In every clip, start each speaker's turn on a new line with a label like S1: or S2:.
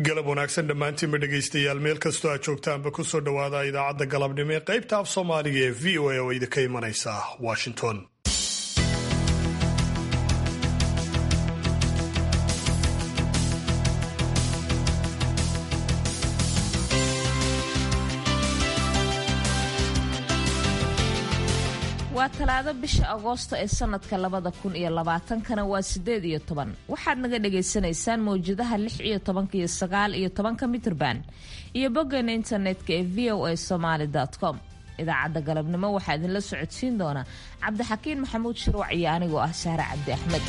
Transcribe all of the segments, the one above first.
S1: galab wanaagsan dhammaantiinba dhegaystayaal meel kastoo aad joogtaanba kusoo dhowaada idaacadda galabnimo ee qaybta af soomaaliga ee v o a oo idinka imanaysa washington
S2: waa talaado bisha agoosto ee sanadka labada kun iyo labaatankana waa sideed iyo toban waxaad naga dhagaysanaysaan mawjadaha lix iyo tobanka iyo sagaal iyo tobanka mitrban iyo boggeena internetka ee v o a somaali com idaacadda galabnimo waxaa idinla socodsiin doona cabdixakiin maxamuud shirwac iyo anigoo ah sahre cabdi axmed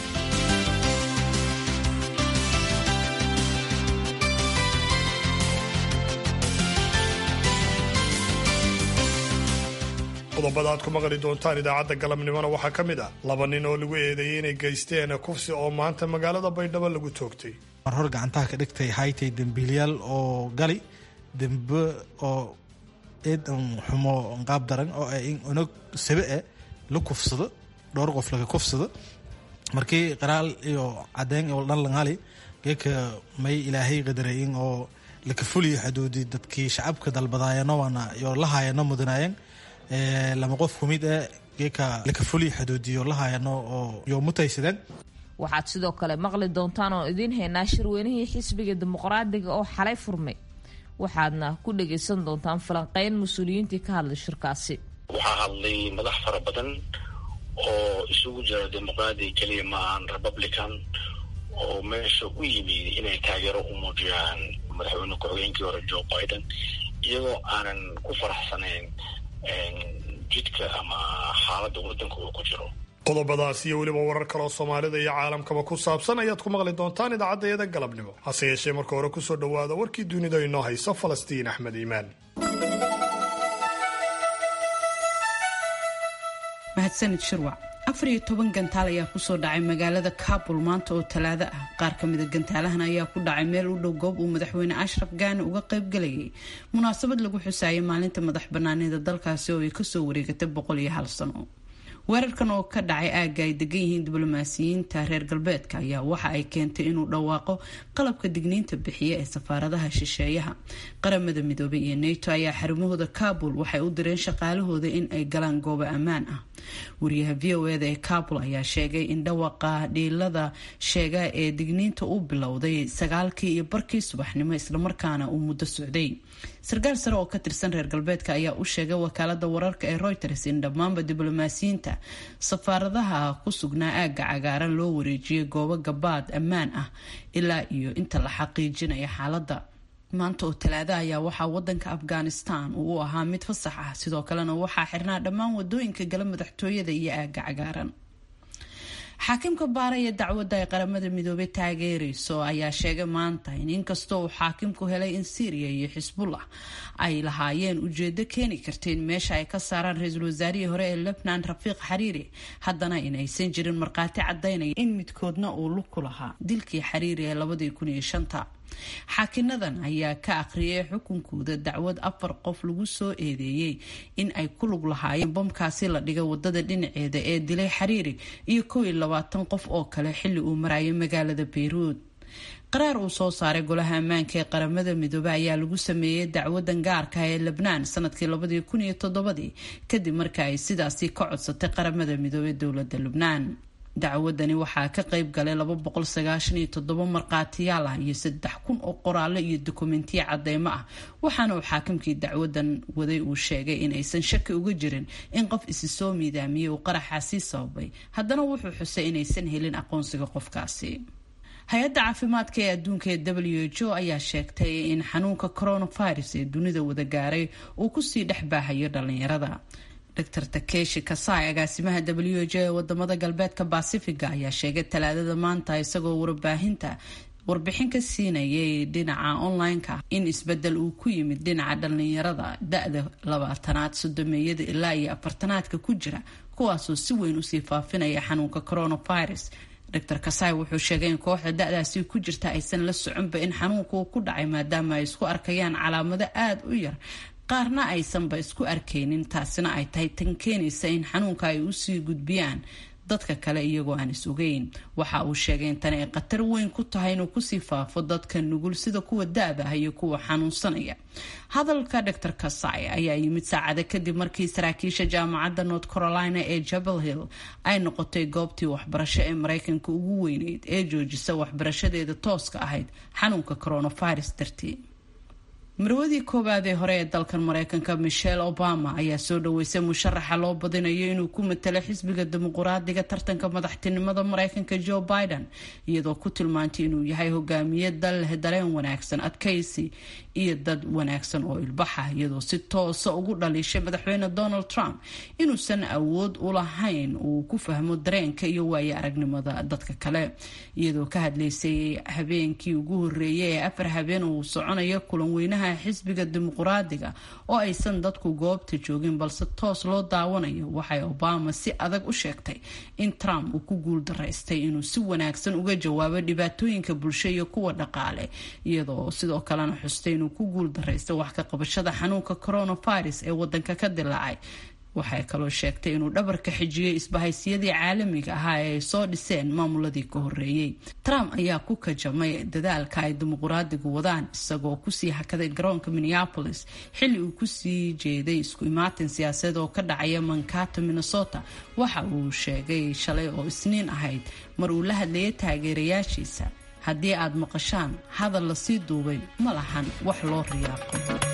S1: qodobada aad ku maqli doontaan idaacadda galabnimona waxaa ka mid ah laba nin oo lagu eedeeyey inay geysteen kufsi oo maanta magaalada baydhabo lagu toogtay
S3: mar hor gacantaha ka dhigtay haytay dembiilyaal oo gali dembe oo eed xumo qaab daran oo in unag sabe e la kufsado dhowr qof laga kufsado markii qaraal iyo cadeyn oo dhan langali geeka may ilaahay qadarayin oo laka fuliyo xuduudi dadkii shacabka dalbadaayano waana iyo lahaayano mudanaayeen lama qof kumid e geeka laka fuliyo xuduudiyo lahaayano oo yo mutaysadeen
S2: waxaad sidoo kale maqli doontaan oo idiin haynaa shirweynihii xisbiga dimuqraadiga oo xalay furmay waxaadna ku dhagaysan doontaan falanqeyn mas-uuliyiintii ka hadlay shirkaasi
S4: waxaa hadlay madax fara badan oo isugu jira dimuqraadiga keliya ma ahan republican oo meesha u yimid inay taageero u muujiyaan madaxweyne ku-xigeenkii hore joe biden iyagoo aanan ku faraxsanayn jidka ama xaaladda waddanka uu ku jiro
S1: qodobadaas iyo weliba warar kaleoo soomaalida iyo caalamkaba ku saabsan ayaad ku maqli doontaan idaacaddayada galabnimo hase yeeshee marka hore kusoo dhowaada warkii dunida inoo hayso falastiin axmed iimaan
S5: mahadsanid shirwac afar iyo toban gantaal ayaa kusoo dhacay magaalada kabul maanta oo talaado ah qaar ka mida gantaalahan ayaa ku dhacay meel u dhow goob uu madaxweyne ashraf gaani uga qaybgalayay munaasabad lagu xusaayay maalinta madax banaanida dalkaasi oo ay kasoo wareegatay boqol iyo hal sano weerarkan oo ka dhacay aagga ay degan yihiin diblomaasiyiinta reer galbeedka ayaa waxa ay keentay inuu dhawaaqo qalabka digniinta bixiya ee safaaradaha shisheeyaha qaramada midoobay iyo nato ayaa xarumahooda kabul waxay u direen shaqaalahooda in ay galaan goobo ammaan ah wariyaha v o eda ee kabul ayaa sheegay in dhawaqa dhiilada sheega ee digniinta uu bilowday sagaalkii iyo barkii subaxnimo islamarkaana uu muddo socday sarkaal sare oo ka tirsan reer galbeedka ayaa u sheegay wakaalada wararka ee reuters in dhammaanba diblomaasiyiinta safaaradaha ku sugnaa aagga cagaaran loo wareejiyay goobo gabaad ammaan ah ilaa iyo inta la xaqiijinaya xaaladda maanta oo talaada ayaa waxaa wadanka afghanistan uu u ahaa mid fasax ah sidoo kalena waxaa xirnaa dhammaan wadooyinka gala madaxtooyada iyo aagga cagaaran xaakimka baaraya dacwadda ay qaramada midoobay taageerayso ayaa sheegay maanta in inkastoo uu xaakimku helay in syriya iyo xisbullah ay lahaayeen ujeedo keeni karta in meesha ay ka saaraan ra-iisul wasaarihii hore ee lebnan rafiiq xariiri haddana in aysan jirin markhaati cadaynaya in midkoodna uu lug ku lahaa dilkii xariiri ee labadii kun iyo shanta xaakinadan ayaa ka akhriyay xukunkooda dacwad afar qof lagu soo eedeeyey in ay ku lug lahaayeen bomkaasi la dhigay wadada dhinaceeda ee dilay xariiri iyo kow iyo labaatan qof oo kale xilli uu marayay magaalada bayruud qaraar uu soo saaray golaha ammaanka ee qaramada midoobe ayaa lagu sameeyey dacwadan gaarka ee lebnaan sanadkii labadii kun iyo toddobadii kadib marka ay sidaasi ka codsatay qaramada midoobe dowladda lubnaan dacwadani waxaa ka qayb galay laba boqol sagaashan iyo toddoba markhaatiyaal ah iyo saddex kun oo qoraallo iyo dokumentiya cadeymo ah waxaana uu xaakimkii dacwadan waday uu sheegay in aysan shaki uga jirin in qof isi soo miidaamiyey uu qaraxaasi sababay haddana wuxuu xusay inaysan helin aqoonsiga qofkaasi hay-adda caafimaadka ee adduunka ee w h o ayaa sheegtay in xanuunka coronavirus ee dunida wada gaaray uu kusii dhex baahayo dhalinyarada dr takeshi kasai agaasimaha w h o ee wadamada galbeedka basifiga ayaa sheegay talaadada maanta isagoo warbaahinta warbixin ka siinayay dhinaca online-ka in isbedel uu ku yimid dhinaca dhalinyarada da-da labaatanaad sodomeeyada ilaa iyo afartanaadka ku jira kuwaasoo si weyn usii faafinaya xanuunka coronavirus dr kasai wuxuu sheegay in kooxda da-daasi ku jirta aysan la soconba in xanuunka uu ku dhacay maadaama ay isku arkayaan calaamado aada u yar qaarna aysanba isku arkaynin taasina ay tahay tan keenaysa in xanuunka ay usii gudbiyaan dadka kale iyagoo aan is ogeyn waxa uu sheegay in tani ay khatar weyn ku tahay inuu kusii faafo dadka nugul sida kuwa da-da ah iyo kuwa xanuunsanaya hadalka dor kasai ayaa yimid saacada kadib markii saraakiisha jaamacadda north carolina ee jabal hill ay noqotay goobtii waxbarasho ee mareykanka ugu weyneyd ee joojisa waxbarashadeeda tooska ahayd xanuunka coronavirus dartii marwadii koowaad ee hore ee dalkan mareykanka michelle obama ayaa soo dhaweysay musharaxa loo badinayo inuu ku matalo xisbiga dimuquraadiga tartanka madaxtinimada mareykanka joe biden iyadoo ku tilmaantay inuu yahay hogaamiye dal leh dareen wanaagsan adkaysi iyo dad wanaagsan oo ilbaxa iyadoo si toosa ugu dhaliishay madaxweyne donald trump inuusan awood u lahayn uu ku fahmo dareenka iyo waayo aragnimada dadka kale iyadoo ka hadlaysay habeenkii ugu horeeyay ee afar habeen uu soconayo kulan weynaha xisbiga dimuquraadiga oo aysan dadku goobta joogin balse toos loo daawanayo waxay obama si adag u sheegtay in trump uu ku guul daraystay inuu si wanaagsan uga jawaabo dhibaatooyinka bulsho iyo kuwa dhaqaale iyadoo sidoo kalena xustay inuu ku guul daraystay wax ka qabashada xanuunka coronavirus ee wadanka ka dilaacay waxay kaloo sheegtay inuu dhabarka xijiyey isbahaysyadii caalamiga ahaa ee ay soo dhiseen maamuladii ka horeeyey trump ayaa ku kajamay dadaalka ay dimuquraadigu wadaan isagoo kusii hakaday garoonka minneapolis xilli uu kusii jeeday isku imaatin siyaasadeed oo ka dhacaya mankato minnesota waxa uu sheegay shalay oo isniin ahayd mar uu la hadlayay taageerayaashiisa haddii aad maqashaan hadal lasii duubay ma lahan wax loo riyaaqo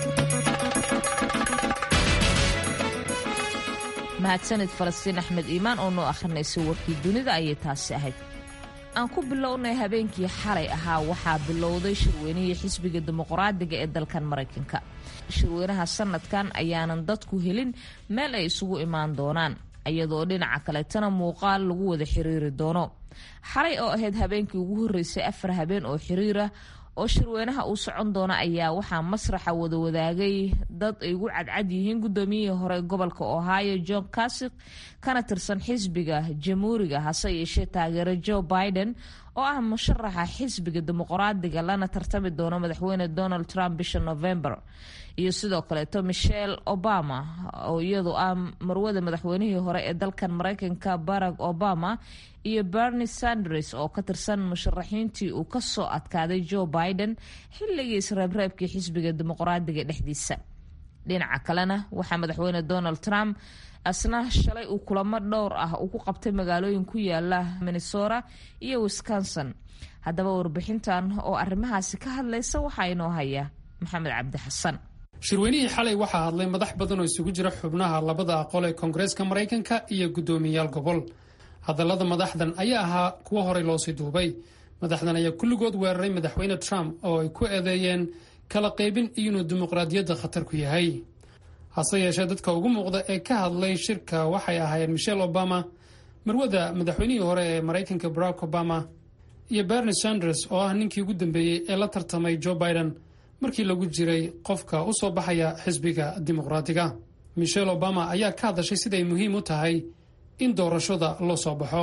S2: mahadsanid falastiin axmed iimaan oo noo ahrinaysay warkii dunida ayay taasi ahayd aan ku bilownay habeenkii xalay ahaa waxaa bilowday shirweynihii xisbiga dimuqraadiga ee dalkan maraykanka shirweynaha sanadkan ayaanan dadku helin meel ay isugu imaan doonaan iyadoo dhinaca kaleetana muuqaal lagu wada xiriiri doono xalay oo ahayd habeenkii ugu horreysay afar habeen oo xiriira oo shirweynaha uu socon doona ayaa waxaa masraxa wada wadaagay dad ay ugu cadcad yihiin gudoomiyihii hore gobolka ohio john kasik kana tirsan xisbiga jamhuuriga hase yeeshee taageero joe biden oo ah musharaxa xisbiga dimuqraadiga lana tartami doono madaxweyne donald trump bisha november iyo sidoo kaleeto michelle obama oo iyadu ah marwada madaxweynihii hore ee dalkan mareykanka barack obama iyo bernie sanders oo ka tirsan musharaxiintii uu kasoo adkaaday joe biden xilligii isreebreebkii xisbiga dimuqraadiga dhexdiisa dhinaca kalena waxaa madaxweyne donald trump asna shalay uu kulamo dhowr ah uu ku qabtay magaalooyin ku yaala minnesota iyo wisconsin haddaba warbixintan oo arrimahaasi ka hadlaysa waxaa inoo haya maxamed cabdi xasan
S6: shirweynihii xalay waxaa hadlay madax badan oo isugu jira xubnaha labada aqol ee koongareeska maraykanka iyo guddoomiyayaal gobol hadallada madaxdan ayaa ahaa kuwo horey loosii duubay madaxdan ayaa kulligood weeraray madaxweyne trump oo ay ku eedeeyeen kala qaybin iyo inuu dimuqraadiyadda khatar ku yahay hase yeeshee dadka ugu muuqda ee ka hadlay shirka waxay ahaayeen michelle obama marwada madaxweynihii hore ee maraykanka barack obama iyo bernie sanders oo ah ninkii ugu dambeeyey ee la tartamay joe biden markii lagu jiray qofka u soo baxaya xisbiga dimuqraadiga michelle obama ayaa ka hadashay siday muhiim u tahay in doorashada loo soo baxo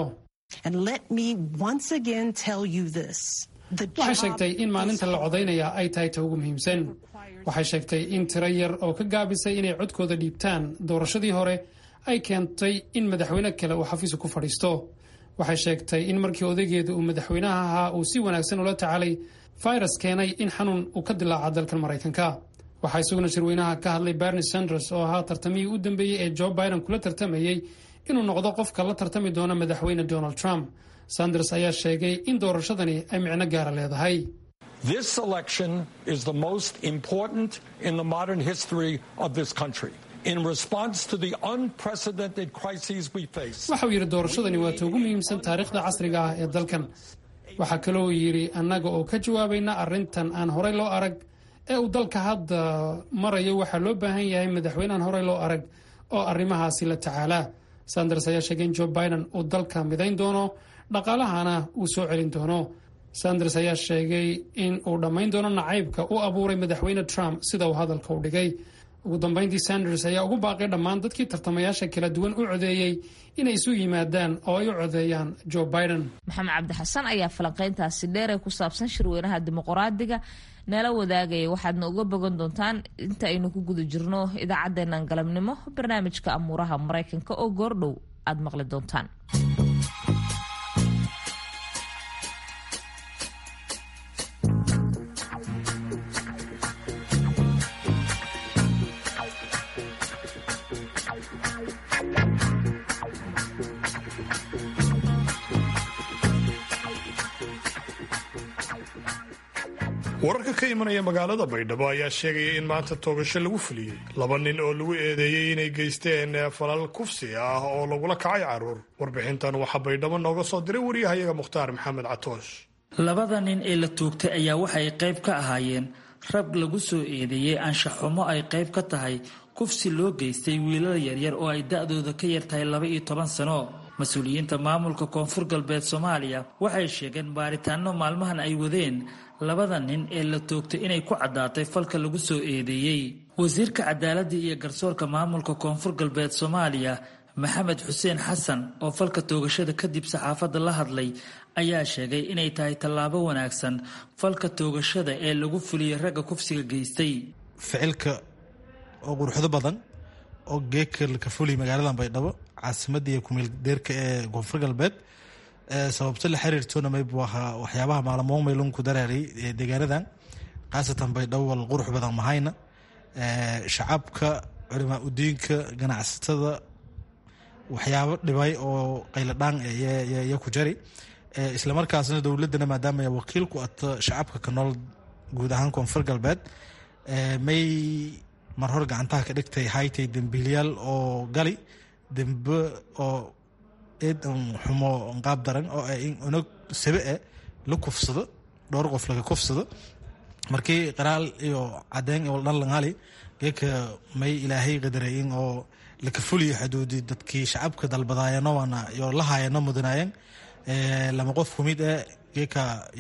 S6: waxay sheegtay in maalinta la codaynaya ay tahay ta ugu muhiimsan waxay sheegtay in tiro yar oo ka gaabisay inay codkooda dhiibtaan doorashadii hore ay keentay in madaxweyne kale uu xafiisu ku fadhiisto waxay sheegtay in markii odaygeeda uu madaxweynaha ahaa uu si wanaagsan ula tacaalay virus keenay in xanuun uu ka dilaaca dalkan maraykanka waxaa isaguna shirweynaha ka hadlay bernie sanders oo ahaa tartamihii u dambeeyey ee joe biden kula tartamayey inuu noqdo qofka la tartami doona madaxweyne donald trump sanders ayaa sheegay in doorashadani ay micno gaara leedahay
S7: This election is the most important in the modern history of this country. In response to the unprecedented crises we face.
S6: waxa uu yidhi doorashadani waa ta ugu muhiimsan taariikhda casriga ah ee dalkan waxaa kaloo yidhi annaga oo ka jawaabayna arrintan aan horey loo arag ee uu dalka hadda marayo waxaa loo baahan yahay madaxweyne aan horey loo arag oo arrimahaasi la tacaalaa sanders ayaa sheegay in joe biden uu dalka midayn doono dhaqaalahana uu soo celin doono sanders ayaa sheegay in uu dhammayn doono nacaybka u abuuray madaxweyne trump sida uu hadalka u dhigay ugu dambayntii sanders ayaa ugu baaqay dhammaan dadkii tartamayaasha kala duwan u codeeyey inay isu yimaadaan oo ay u codeeyaan joe biden
S2: maxamed cabdi xasan ayaa falanqeyntaasi dheer ee ku saabsan shirweynaha dimuqraadiga nala wadaagaya waxaadna uga bogan doontaan inta aynu ku guda jirno idaacadeenan galabnimo barnaamijka amuuraha maraykanka oo goordhow aada maqli doontaan
S1: wararka ka imanaya magaalada baydhabo ayaa sheegaya in maanta toogasho lagu fuliyey laba nin oo lagu eedeeyey inay geysteen falal kufsi ah oo lagula kacay caruur warbixintan waxaa baydhabo nooga soo diray waryahayaga mukhtaar maxamed catoosh
S8: labada nin ee la toogtay ayaa waxay qayb ka ahaayeen rab lagu soo eedeeyey anshaxumo ay qayb ka tahay kufsi loo geystay wiilal yaryar oo ay da-dooda ka yartahay laba iyo toban sano mas-uuliyiinta maamulka koonfur galbeed soomaaliya waxay sheegeen baaritaano maalmahan ay wadeen labada nin ee la toogtay inay ku caddaatay falka lagu soo eedeeyey wasiirka cadaaladda iyo garsoorka maamulka koonfur galbeed soomaaliya maxamed xuseen xasan oo falka toogashada kadib saxaafadda la hadlay ayaa sheegay inay tahay tallaabo wanaagsan falka toogashada ee lagu fuliyey ragga kufsiga geystay
S3: ficilka oo quruxdo badan oo geeka ka fuliy magaalada baydhabo caasimada iyo kumeel deerka ee koonfur galbeed sababto la xiriirtoona maybu ahaa waxyaabaha maalmoon maylun ku daraaray deegaanadan khaasatan baydhabo wal qurux badan mahayna shacabka culimaa udiinka ganacsatada waxyaabo dhibay oo qayladhaan ya ku jari islamarkaasna dowladana maadaama wakiil ku ato shacabka ka nool guud ahaan koonfur galbeed may mar hor gacantaha ka dhigtay haytay dembiilyaal oo gali dembe oo eed xumo qaab daran oo unog sabe e la kufsado dhowr qof laga kufsado markii qaraal iyo cadeyn dhan langali geeka may ilaahay qadarayin oo laka fuliyo xuduudi dadkii shacabka dalbadaayano waana yo la haayano mudanaayeen lama qof kumid e geeka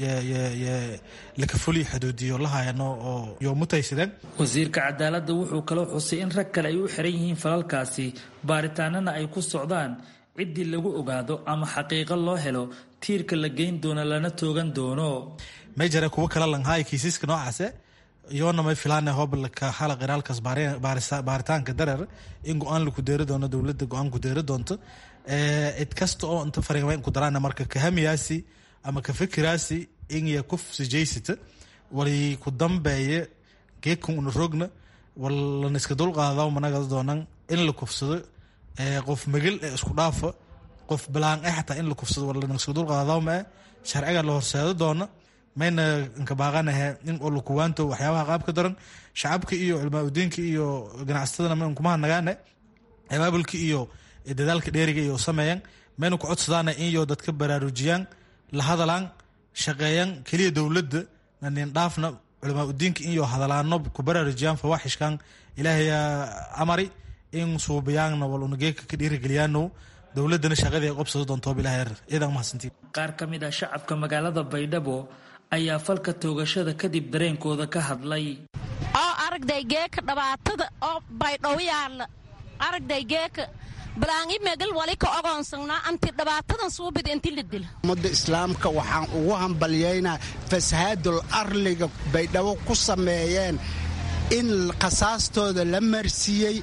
S3: laka fuliyo xuduudiyo la haayano oo yo mutaysadeen
S8: wasiirka cadaaladda wuxuu kaloo xusay in rag kale ay u xiran yihiin falalkaasi baaritaanana ay ku socdaan ciddii lagu ogaado ama xaqiiqo loo helo tiirka la geyn doono lana toogan doono
S3: may jare kuwo kala langhaay kiisiska noocaase iyoona may filaan hobalka hala qiraalkaas baaritaanka dareer in go-aan laku deeri doono dowladda go-aan ku deeri doonto cid kasta oo inta fariimayn ku daraan marka kahamiyaasi ama ka fikiraasi inya kufsi jaysita wali ku dambeeye geedkan una rogna walana iska dulqaada managa doonan in la kufsado qof magel ee isku dhaafa qof balaan eh xataa in la kufsado walana iska dulqaada ma sharciga la horseedo doona mayna inka baaqanahe in oo lakuwaanto waxyaabaha qaabka daran shacabka iyo culmaa udiinka iyo ganacsatadana ma inkumaha nagaane abaabulka iyo dadaalka dheeriga iyo sameeyaan mayna ku codsadaana inyo dadka baraarujiyaan la hadalaan shaqeeyaan keliya dowladda nanin dhaafna culamaa udiinka inyo hadalaano ku baraarujiyaan fawaaxishkan ilaahayaa amari in suubiyaanna wal unageeka ka dhiirigeliyaano dowladana shaqadii ay qobsado doonto bilaha iyadan mahadsantiin
S8: qaar ka mid ah shacabka magaalada baydhabo ayaa falka toogashada kadib dareenkooda ka hadlay
S9: oo aragday geeka dhibaatada oo baydhabo yaalla aragday geeka balaangi megal wali ka ogoonsanaa anti dhibaatadan suubid inti la dila
S10: ummadda islaamka waxaan ugu hambalyaynaa fasahaadul arliga baydhabo ku sameeyeen in khasaastooda la marsiiyey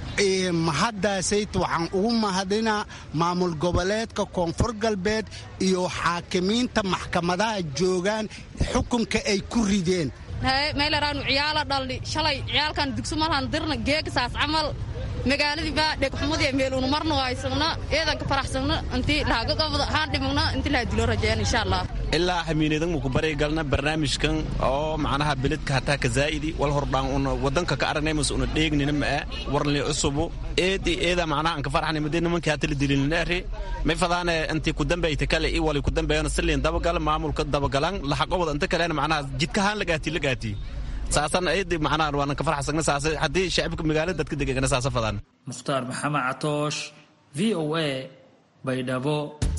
S10: mahaddaasayt waxaan ugu mahadinaa maamul goboleedka koonfur galbeed iyo xaakimiinta maxkamadaha joogaan xukunka ay ku rideen
S11: meylaraanu ciyaala dhalli shalay ciyaalkan dugso malhan dirna geegasaas camal magaaladii baa dhegxumadii meelunu marno haysagna eedanka faraxsagna intii lahagadobda haan dhimagna intii laha dilo rajeen insha allah
S12: ilaa hamiinadan muku bari galna barnaamijkan oo macnaha beledka hataa ka zaa'idi wal hordhaan una wadanka ka aragnay mas una dheegnina ma'a warli cusubu eedi eeda macnaha anka farxani madee nimankii hata la dilininaari may fadaane intii ku dambayta kale i wali ku dambeeyana siliin dabagal maamulka dabagalan laxaqobada inta kalena macnaha jidkahaan lagaati lagaati saasan eedi macnaha waanan ka farxsagna saas haddii shacibka magaalada dadka degegana saasa fadaan
S8: mukhtaar maxamed catoosh v o a baydhabo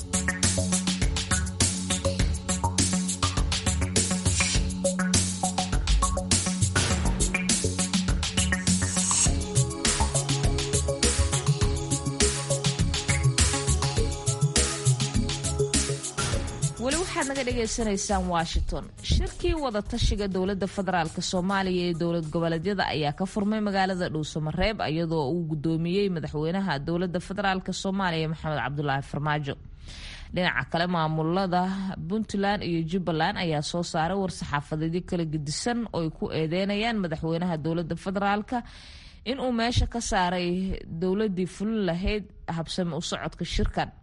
S2: weli waxaad naga dhagaysanaysaan washington shirkii wadatashiga dowladda federaalk soomaaliya ee dowlad goboleedyada ayaa ka furmay magaalada dhuusamareeb iyadoo uu gudoomiyey madaxweynaha dowladda federaalk soomaaliya maxamed cabdulaahi farmaajo dhinaca kale maamulada puntland iyo jubbaland ayaa soo saaray war-saxaafadeedyo kala gedisan oo ay ku eedeynayaan madaxweynaha dowladda federaalk inuu meesha ka saaray dowladii fulin lahayd habsami u socodka shirkan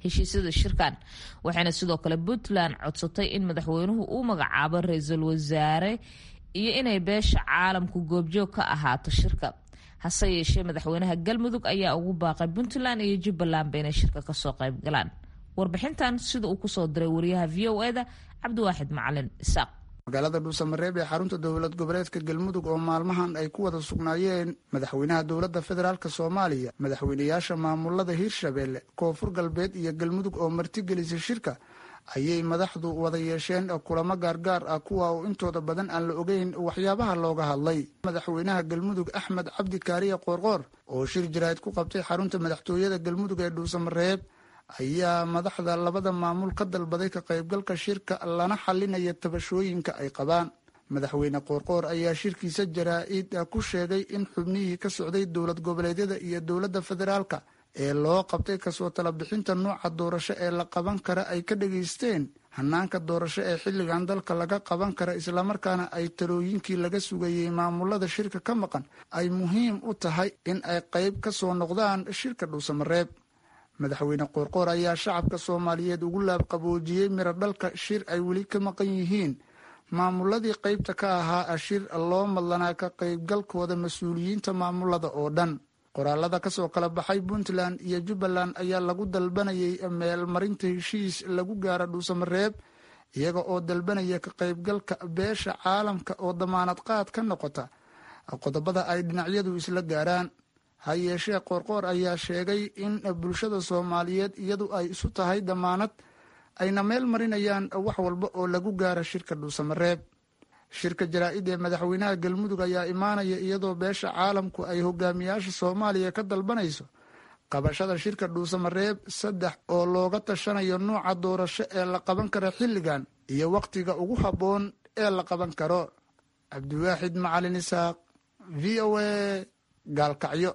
S2: heshiisyada shirkan waxayna sidoo kale puntland codsatay in madaxweynuhu uu magacaabo ra-iisul wasaare iyo inay beesha caalamku goobjoog ka ahaato shirka hase yeeshee madaxweynaha galmudug ayaa ugu baaqay puntland iyo jubbalandba inay shirka kasoo qayb galaan warbixintan sida uu kusoo diray wariyaha v o eda cabdiwaaxid macalin isaaq
S13: magaalada dhuusamareeb ee xarunta dowlad goboleedka galmudug oo maalmahan ay ku wada sugnaayeen madaxweynaha dowladda federaalk soomaaliya madaxweynayaasha maamulada hiirshabeelle koonfur galbeed iyo galmudug oo martigelisay shirka ayay madaxdu wada yeesheen kulamo gaargaar ah kuwa uu intooda badan aan la ogeyn waxyaabaha looga hadlay madaxweynaha galmudug axmed cabdi kaariye qoorqoor oo shir jaraa'id ku qabtay xarunta madaxtooyada galmudug ee dhuusamareeb ayaa madaxda labada maamul ka dalbaday ka qaybgalka shirka lana xalinaya tabashooyinka ay qabaan madaxweyne qoorqoor ayaa shirkiisa jaraa-id ku sheegay in xubnihii ka socday dowlad goboleedyada iyo dowladda federaalka ee loo qabtay kasoo talabixinta nooca doorasho ee la qaban kara ay ka dhageysteen hanaanka doorasho ee xilligan dalka laga qaban kara islamarkaana ay talooyinkii laga sugayey maamulada shirka ka maqan ay muhiim u tahay in ay qayb ka soo noqdaan shirka dhuusamareeb madaxweyne qoorqoor ayaa shacabka soomaaliyeed ugu laabqaboojiyey miro dhalka shir ay weli ka maqan yihiin maamuladii qaybta ka ahaa shir loo madlanaa ka qaybgalkooda mas-uuliyiinta maamulada oo dhan qoraalada kasoo kala baxay puntland iyo jubbaland ayaa lagu dalbanayay meelmarinta heshiis lagu gaara dhuusamareeb iyaga oo dalbanaya ka qaybgalka beesha caalamka oo damaanad qaad ka noqota qodobada ay dhinacyadu isla gaaraan ha yeeshee qoorqoor ayaa sheegay in bulshada soomaaliyeed iyadu ay isu tahay damaanad ayna meel marinayaan wax walba oo lagu gaara shirka dhuusamareeb shirka jaraa-id ee madaxweynaha galmudug ayaa imaanaya iyadoo beesha caalamku ay hogaamiyaasha soomaaliya ka dalbanayso qabashada shirka dhuusamareeb saddex oo looga tashanayo nuuca doorasho ee la qaban karo xilligan iyo wakhtiga ugu habboon ee la qaban karo cabdiwaaxid macalin isaaq v o a gaalkacyo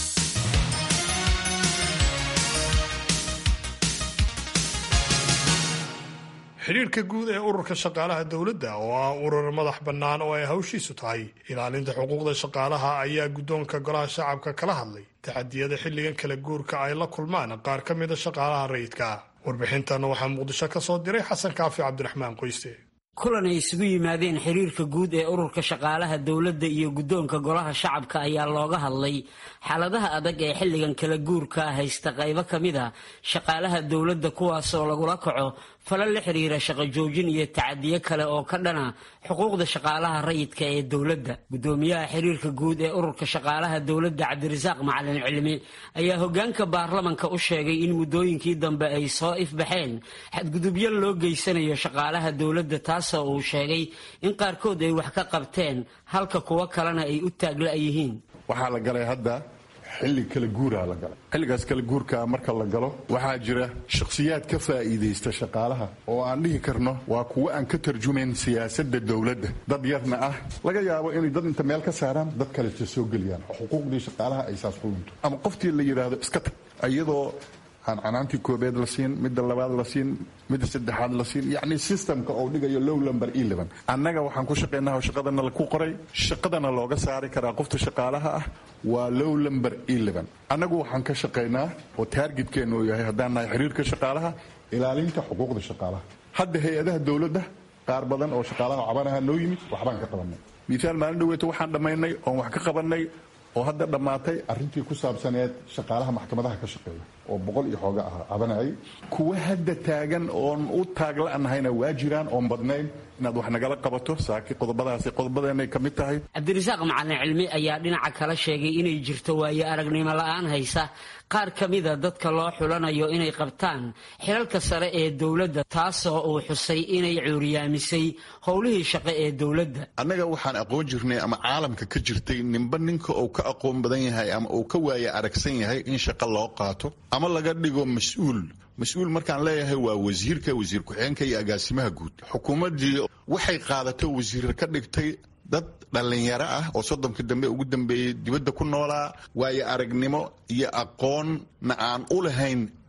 S1: xidhiirka guud ee ururka shaqaalaha dowladda oo ah urur madax bannaan oo ay hawshiisu tahay ilaalinta xuquuqda shaqaalaha ayaa guddoonka golaha shacabka kala hadlay taxadiyada xilligan kala guurka ay la kulmaan qaar ka mida shaqaalaha rayidka ah warbixintan waxaa muqdisho ka soo diray xasan kaafi cabdiraxmaan qoyste
S14: kulan ay isugu yimaadeen xiriirka guud ee ururka shaqaalaha dowladda iyo guddoonka golaha shacabka ayaa looga hadlay xaaladaha adag ee xilligan kala guurka haysta qaybo ka mid a shaqaalaha dowladda kuwaasoo lagula kaco falal la xiriira shaqo joojin iyo tacadiyo kale oo ka dhana xuquuqda shaqaalaha rayidka ee dowladda guddoomiyaha xiriirka guud ee ururka shaqaalaha dowladda cabdirasaaq macalin cilmi ayaa hogaanka baarlamanka u sheegay in muddooyinkii dambe ay soo ifbaxeen xadgudubyo loo geysanayo shaqaalaha dowladda taasoo uu sheegay in qaarkood ay wax ka qabteen halka kuwo kalena ay u taagla yihiin
S15: waxaa la galay hadda xilli kala guuraa la galay xilligaas kala guurkaa marka la galo waxaa jira shakhsiyaad ka faa'iidaysta shaqaalaha oo aan dhihi karno waa kuwo aan ka tarjumayn siyaasadda dowladda dad yarna ah laga yaabo inay dad inta meel ka saaraan dad kaleta soo geliyaan xuquuqdii shaqaalaha ay saas ku lunto ama qoftii la yidhaahdo iska tag iyadoo aan canaantii koobeed la siin midda labaad la siin midda saddexaad la siin yacni systemka oo dhigayo low lumber eleven annaga waxaan ku shaqaynaa shaqadana ku qoray shaqadana looga saari karaa qofta shaqaalaha ah waa low lumber eleven annagu waxaan ka shaqaynaa oo taargetkeennu uu yahay haddaan nahay xiriirka shaqaalaha ilaalinta xuquuqda shaqaalaha hadda hay-adaha dowladda qaar badan oo shaqaalaha cabanaha noo yimid waxbaan ka qabanay miisaal maalin dhaweeto waxaan dhammaynay oon wax ka qabanay oo hadda dhammaatay arrintii ku saabsaneed shaqaalaha maxkamadaha ka shaqeeya oo boqol iyo xooga ah cabanayay kuwa hadda taagan oon u taagla'nahayna waa jiraan oon badnayn inaad wax nagala qabato saaki qodobadaasi qodobadeenay ka mid tahay
S14: cabdirasaaq macalin cilmi ayaa dhinaca kala sheegay inay jirto waayo aragnimo la-aan haysa qaar ka mida dadka loo xulanayo inay qabtaan xilalka sare ee dowladda taasoo uu xusay inay cuuriyaamisay howlihii shaqo ee dowladda
S15: annaga waxaan aqoon jirnay ama caalamka ka jirtay ninba ninka uu ka aqoon badan yahay ama uu ka waaya aragsan yahay in shaqo loo qaato ama laga dhigo mas-uul mas-uul markaan leeyahay waa wasiirka wasiir ku-xigeenka iyo agaasimaha guud xukuumaddii waxay qaadato wasiir ka dhigtay dad dhallinyaro ah oo soddonka dambe ugu dambeeyey dibadda ku noolaa waayo aragnimo iyo aqoonna aan u lahayn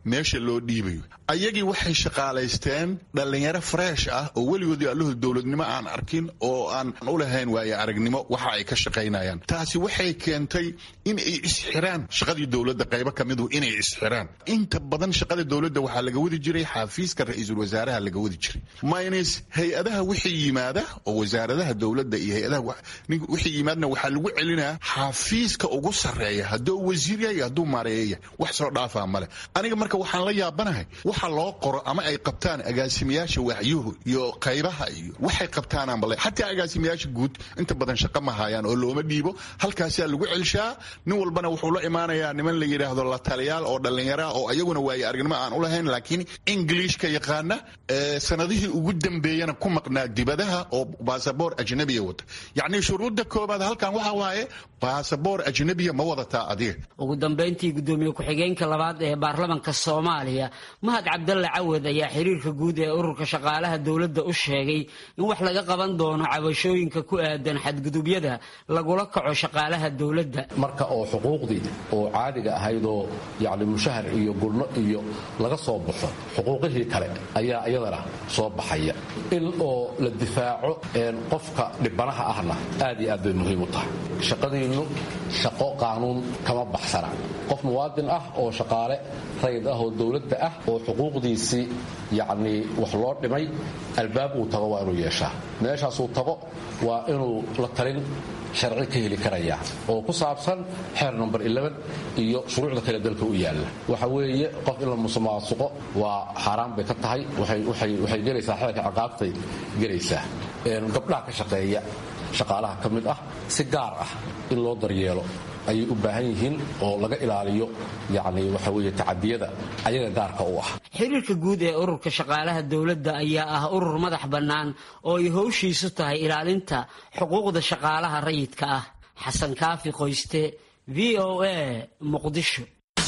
S15: meesha loo dhiibayo ayagii waxay shaqaalaysteen dhallinyaro freesh ah oo weligoodii alluhu dowladnimo aan arkin oo aan u lahayn waaye aragnimo waxa ay ka shaqaynayaan taasi waxay keentay in ay isxiraan shaqadii dowladda qaybo ka midu inay isxiraan inta badan shaqada dowladda waxaa laga wadi jiray xafiiska ra-iisul wasaaraha laga wadi jiray minus hay-adaha wixii yimaada oo wasaaradaha dowladda iyo hay-adaha wixii yimaadna waxaa lagu celinaa xafiiska ugu sarreeya hadduu wasiir yahay hadduu maareeya wax soo dhaafaa male aniga marka waxaan la yaabanahay waxa loo qoro ama ay qabtaan agaasimayaasha waaxyuhu iyo qaybaha iyo waxay qabtaanaan bale xataa agaasimayaasha guud inta badan shaqo ma hayaan oo looma dhiibo halkaasaa lagu celshaa nin walbana wuxuu la imaanayaa niman la yidhaahdo la taliyaal oo dhallinyara oo ayaguna waaye aragnimo aan u lahayn laakiin englishka yaqaana sanadihii ugu dambeeyana ku maqnaa dibadaha oo baasaboor ajnabiya wata yacni shuruudda koobaad halkan waxa waaye baasaboor ajnabiya ma wadataa adiga
S14: ugu dambayntii gudoomiye ku-xigeenka labaad ee baarlamanka soomaaliya mahad cabdalle cawad ayaa xiriirka guud ee ururka shaqaalaha dowladda u sheegay in wax laga qaban doono cabashooyinka ku aadan xadgudubyada lagula kaco shaqaalaha dowladda
S16: marka oo xuquuqdii oo caadiga ahaydoo yacni mushahar iyo gurno iyo laga soo baxo xuquuqihii kale ayaa iyadana soo baxaya in oo la difaaco qofka dhibanaha ahna aad iyo aad bay muhiim u tahay shaqadiinnu shaqo qaanuun kama baxsana qof muwaadin ah oo shaqaale rayid ah oo dowladda ah oo xuquuqdiisii yacnii wax loo dhimay albaab uu tago waa inuu yeeshaa meeshaasuu tago waa inuu la talin sharci ka heli karaya oo ku saabsan xeer number iyo shuruucda kale dalka u yaalla waxa weeye qof in la musuqmaasuqo waa xaaraan bay ka tahay waxay gelaysaa xeerka ciqaabtay gelaysaa gabdhaha ka shaqeeya shaqaalaha ka mid ah si gaar ah in loo daryeelo ayay u baahan yihiin oo laga ilaaliyo yacni waxa weeye tacadiyada ayaga gaarka u ah
S14: xiriirka guud ee ururka shaqaalaha dowladda ayaa ah urur madax bannaan oo ay howshiisu tahay ilaalinta xuquuqda shaqaalaha rayidka ah xasan kaafi qoyste v o a muqdisho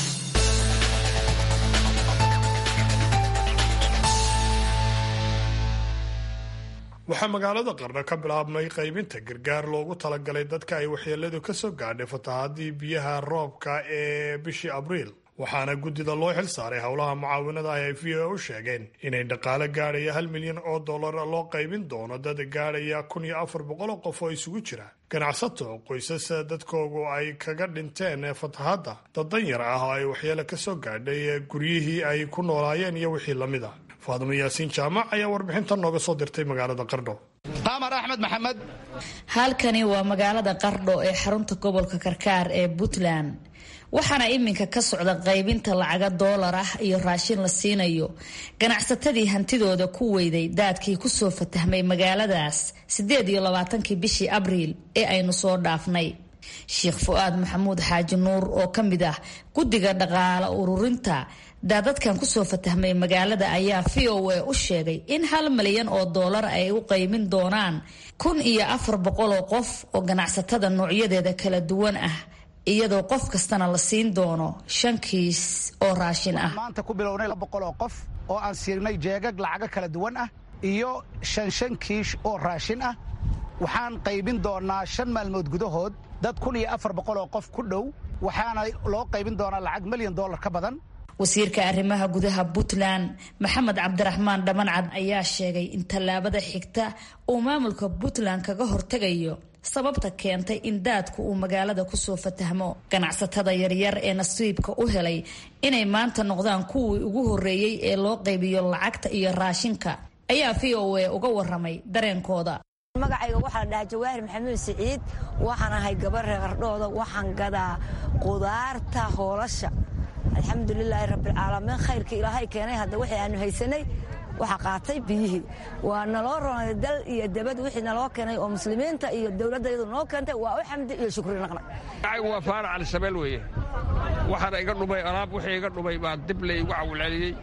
S1: waxaa magaalada qarno ka bilaabmay qaybinta gargaar loogu talagalay dadka ay waxyeeladu ka soo gaadhay fatahaadii biyaha roobka ee bishii abriil waxaana guddida loo xil saaray howlaha mucaawinada ay v o u sheegeen inay dhaqaale gaadhaya hal milyan oo dollar loo qaybin doono dad gaadhaya kun iyo afar boqol oo qof oo isugu jira ganacsato qoysas dadkoogu ay kaga dhinteen fatahaadda dad danyar ah oo ay waxyeelo ka soo gaadhay guryihii ay ku noolaayeen iyo wixii lamid a faadimo yaasiin jaamac ayaa warbixintan nooga soo dirtay magaalada qardho
S17: qamar axmed maxamed
S2: halkani waa magaalada qardho ee xarunta gobolka karkaar ee puntland waxaana iminka ka socda qaybinta lacaga doolar ah iyo raashin la siinayo ganacsatadii hantidooda ku weyday daadkii kusoo fatahmay magaaladaas sideed iyo labaatankii bishii abriil ee aynu soo dhaafnay sheekh fu-aad maxamuud xaaji nuur oo ka mid ah guddiga dhaqaale ururinta daadadkan kusoo fatahmay magaalada ayaa v o a u sheegay in hal milyan oo doolar ay u qaymin doonaan kun iyo afar boqol oo qof oo ganacsatada noocyadeeda kala duwan ah iyadoo qof kastana la siin doono shan kiis oo raashin ah
S17: maanta ku bilownay boqol oo qof oo aan siinay jeegag lacago kala duwan ah iyo shan shan kiish oo raashin ah waxaan qaybin doonaa shan maalmood gudahood dad kun iyo afar boqol oo qof ku dhow waxaana loo qaybin doonaa lacag milyan dollar ka badan
S2: wasiirka arrimaha gudaha puntland maxamed cabdiraxmaan dhamancad ayaa sheegay in tallaabada xigta uu maamulka puntland kaga hortegayo sababta keentay in daadku uu magaalada kusoo fatahmo ganacsatada yaryar ee nasiibka u helay inay maanta noqdaan kuwii ugu horreeyey ee loo qaybiyo lacagta iyo raashinka ayaa v o a uga waramay dareenkooda
S18: magacayga waxaa la dhahaa jawaahir maxamuud siciid waxaan ahay gabar reeqardhooda waxaan gadaa qudaarta hoolasha alxamdulilaahi rabbilcaalamiin khayrkii ilaahay keenay hadda wixii aanu haysanay waxaa qaatay biyihii waa naloo ronay dal iyo dabad wixii naloo keenay oo muslimiinta iyo dowladda iyadu noo keentay waa u xamdi iyo shukri naqnay
S19: magacaygu waa faarac alisabeel weeye waxaana iga dhumay alaab wixii iga dhumay baa dib la igu cawilceliyey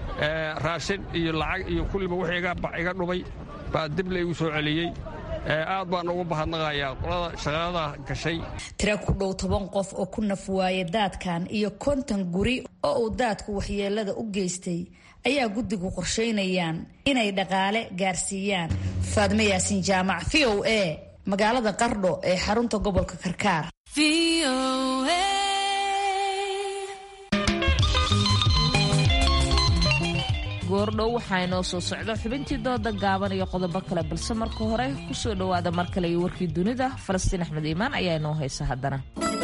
S19: raashin iyo lacag iyo kulliba wixii iga dhumay baa dib la igu soo celiyey aad baan ugu bahadnaqayaa qolada shaqalada gashay
S2: tira ku dhow toban qof oo ku naf waaya daadkan iyo konton guri oo uu daadku waxyeelada u geystay ayaa guddigu qorsheynayaan inay dhaqaale gaarsiiyaan faadme yaasiin jaamac v o a magaalada qardho ee xarunta gobolka karkaar goordhow waxaa inoo soo socda xubintii dooda gaaban iyo qodobo kale balse marka hore kusoo dhowaada mar kale iyo warkii dunida falastiin axmed iimaan ayaa inoo haysa haddana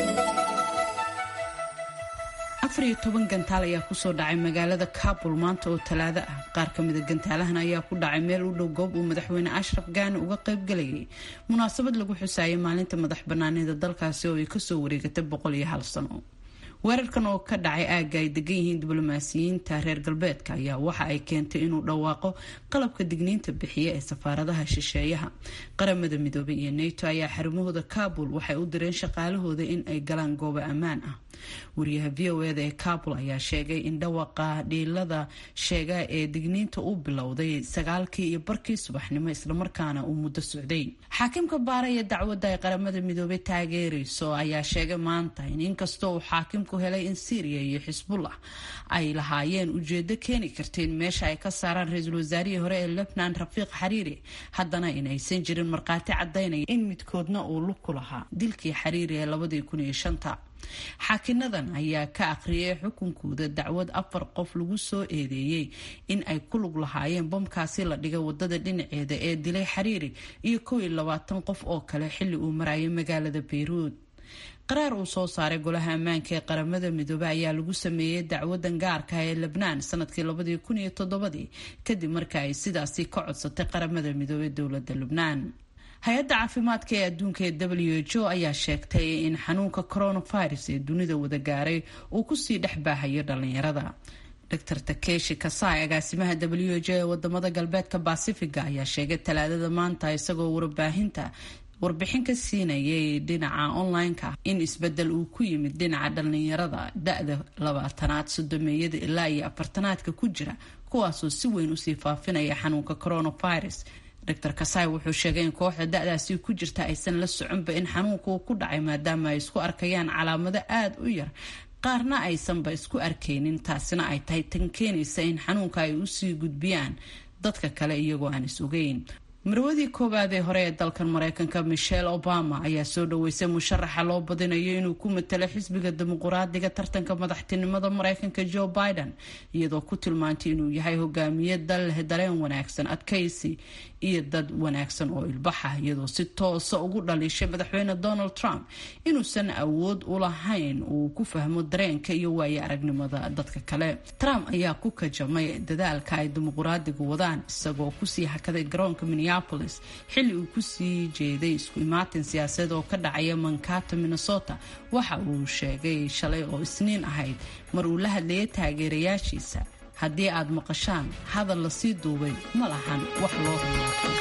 S5: afar iyo toban gantaal ayaa kusoo dhacay magaalada kabul maanta oo talaado ah qaar ka mida gantaalahan ayaa ku dhacay meel u dhow goob uu madaxweyne ashraf gaani uga qaybgalayay munaasabad lagu xusaayay maalinta madax banaanida dalkaasi oo ay kasoo wareegatay boqol iyo hal sano weerarkan oo ka dhacay aagga ay degan yihiin diblomaasiyiinta reer galbeedka ayaa waxa ay keentay inuu dhawaaqo qalabka digniinta bixiya ee safaaradaha shisheeyaha qaramada midoobay iyo nato ayaa xarumahooda kabul waxay u direen shaqaalahooda in ay galaan goobo ammaan ah wariyaha v o eda ee kabul ayaa sheegay in dhawaqa dhiilada sheega ee digniinta uu bilowday sagaalkii iyo barkii subaxnimo islamarkaana uu muddo socday xaakimka baaraya dacwadda ay qaramada midoobay taageerayso ayaa sheegay maanta in inkastoo uu xaakimku helay in syriya iyo xisbullah ay lahaayeen ujeedo keeni karta in meesha ay ka saaraan ra-iisul wasaarihii hore ee lebnan rafiiq xariiri haddana in aysan jirin markhaati cadaynaya in midkoodna uu lug ku lahaa dilkii xariiri ee labadii kun iyo shanta xaakinadan ayaa ka aqriyay xukunkooda dacwad afar qof lagu soo eedeeyey in ay ku lug lahaayeen bomkaasi la dhigay wadada dhinaceeda ee dilay xariiri iyo kow iyo labaatan qof oo kale xilli uu marayay magaalada bayruud qaraar uu soo saaray golaha ammaanka ee qaramada midoobe ayaa lagu sameeyey dacwadan gaarka ee lebnaan sanadkii labadii kun iyo toddobadii kadib marka ay sidaasi ka codsatay qaramada midoobe dowladda lubnaan hay-adda caafimaadka ee adduunka ee w h o ayaa sheegtay in xanuunka coronavirus ee dunida wada gaaray uu kusii dhex baahayo dhalinyarada dr takeshi kasai agaasimaha w h o ee wadamada galbeedka basifiga ayaa sheegay talaadada maanta isagoo warbaahinta warbixin ka siinayay dhinaca online-ka in isbedel uu ku yimid dhinaca dhalinyarada da-da labaatanaad sodomeeyada ilaa iyo afartanaadka ku jira kuwaasoo si weyn usii faafinaya xanuunka coronavirus dr kasai wuxuu sheegay in kooxda da-daasi ku jirta aysan la soconba in xanuunka uu ku dhacay maadaama ay isku arkayaan calaamado aada u yar qaarna aysanba isku arkaynin taasina ay tahay tan keenaysa in xanuunka ay usii gudbiyaan dadka kale iyagoo aan is ogeyn marwadii koowaad ee hore ee dalkan mareykanka michelle obama ayaa soo dhaweysay musharaxa loo badinayo inuu ku matalo xisbiga dimuquraadiga tartanka madaxtinimada mareykanka joe biden iyadoo ku tilmaantay inuu yahay hogaamiye dal leh dareen wanaagsan adkaysi iyo dad wanaagsan oo ilbaxa iyadoo si toosa ugu dhaliishay madaxweyne donald trump inuusan awood u lahayn uu ku fahmo dareenka iyo waayo aragnimada dadka kale trump ayaa ku kajamay dadaalka ay dimuquraadigu wadaan isagoo kusii hakaday garoonka minneapolis xilli uu kusii jeeday isku imaatin siyaasadeed oo ka dhacaya mankato minnesota waxa uu sheegay shalay oo isniin ahayd mar uu la hadlayay taageerayaashiisa haddii aad maqashaan hadal lasii duubay ma lahan wax loo riyaaqay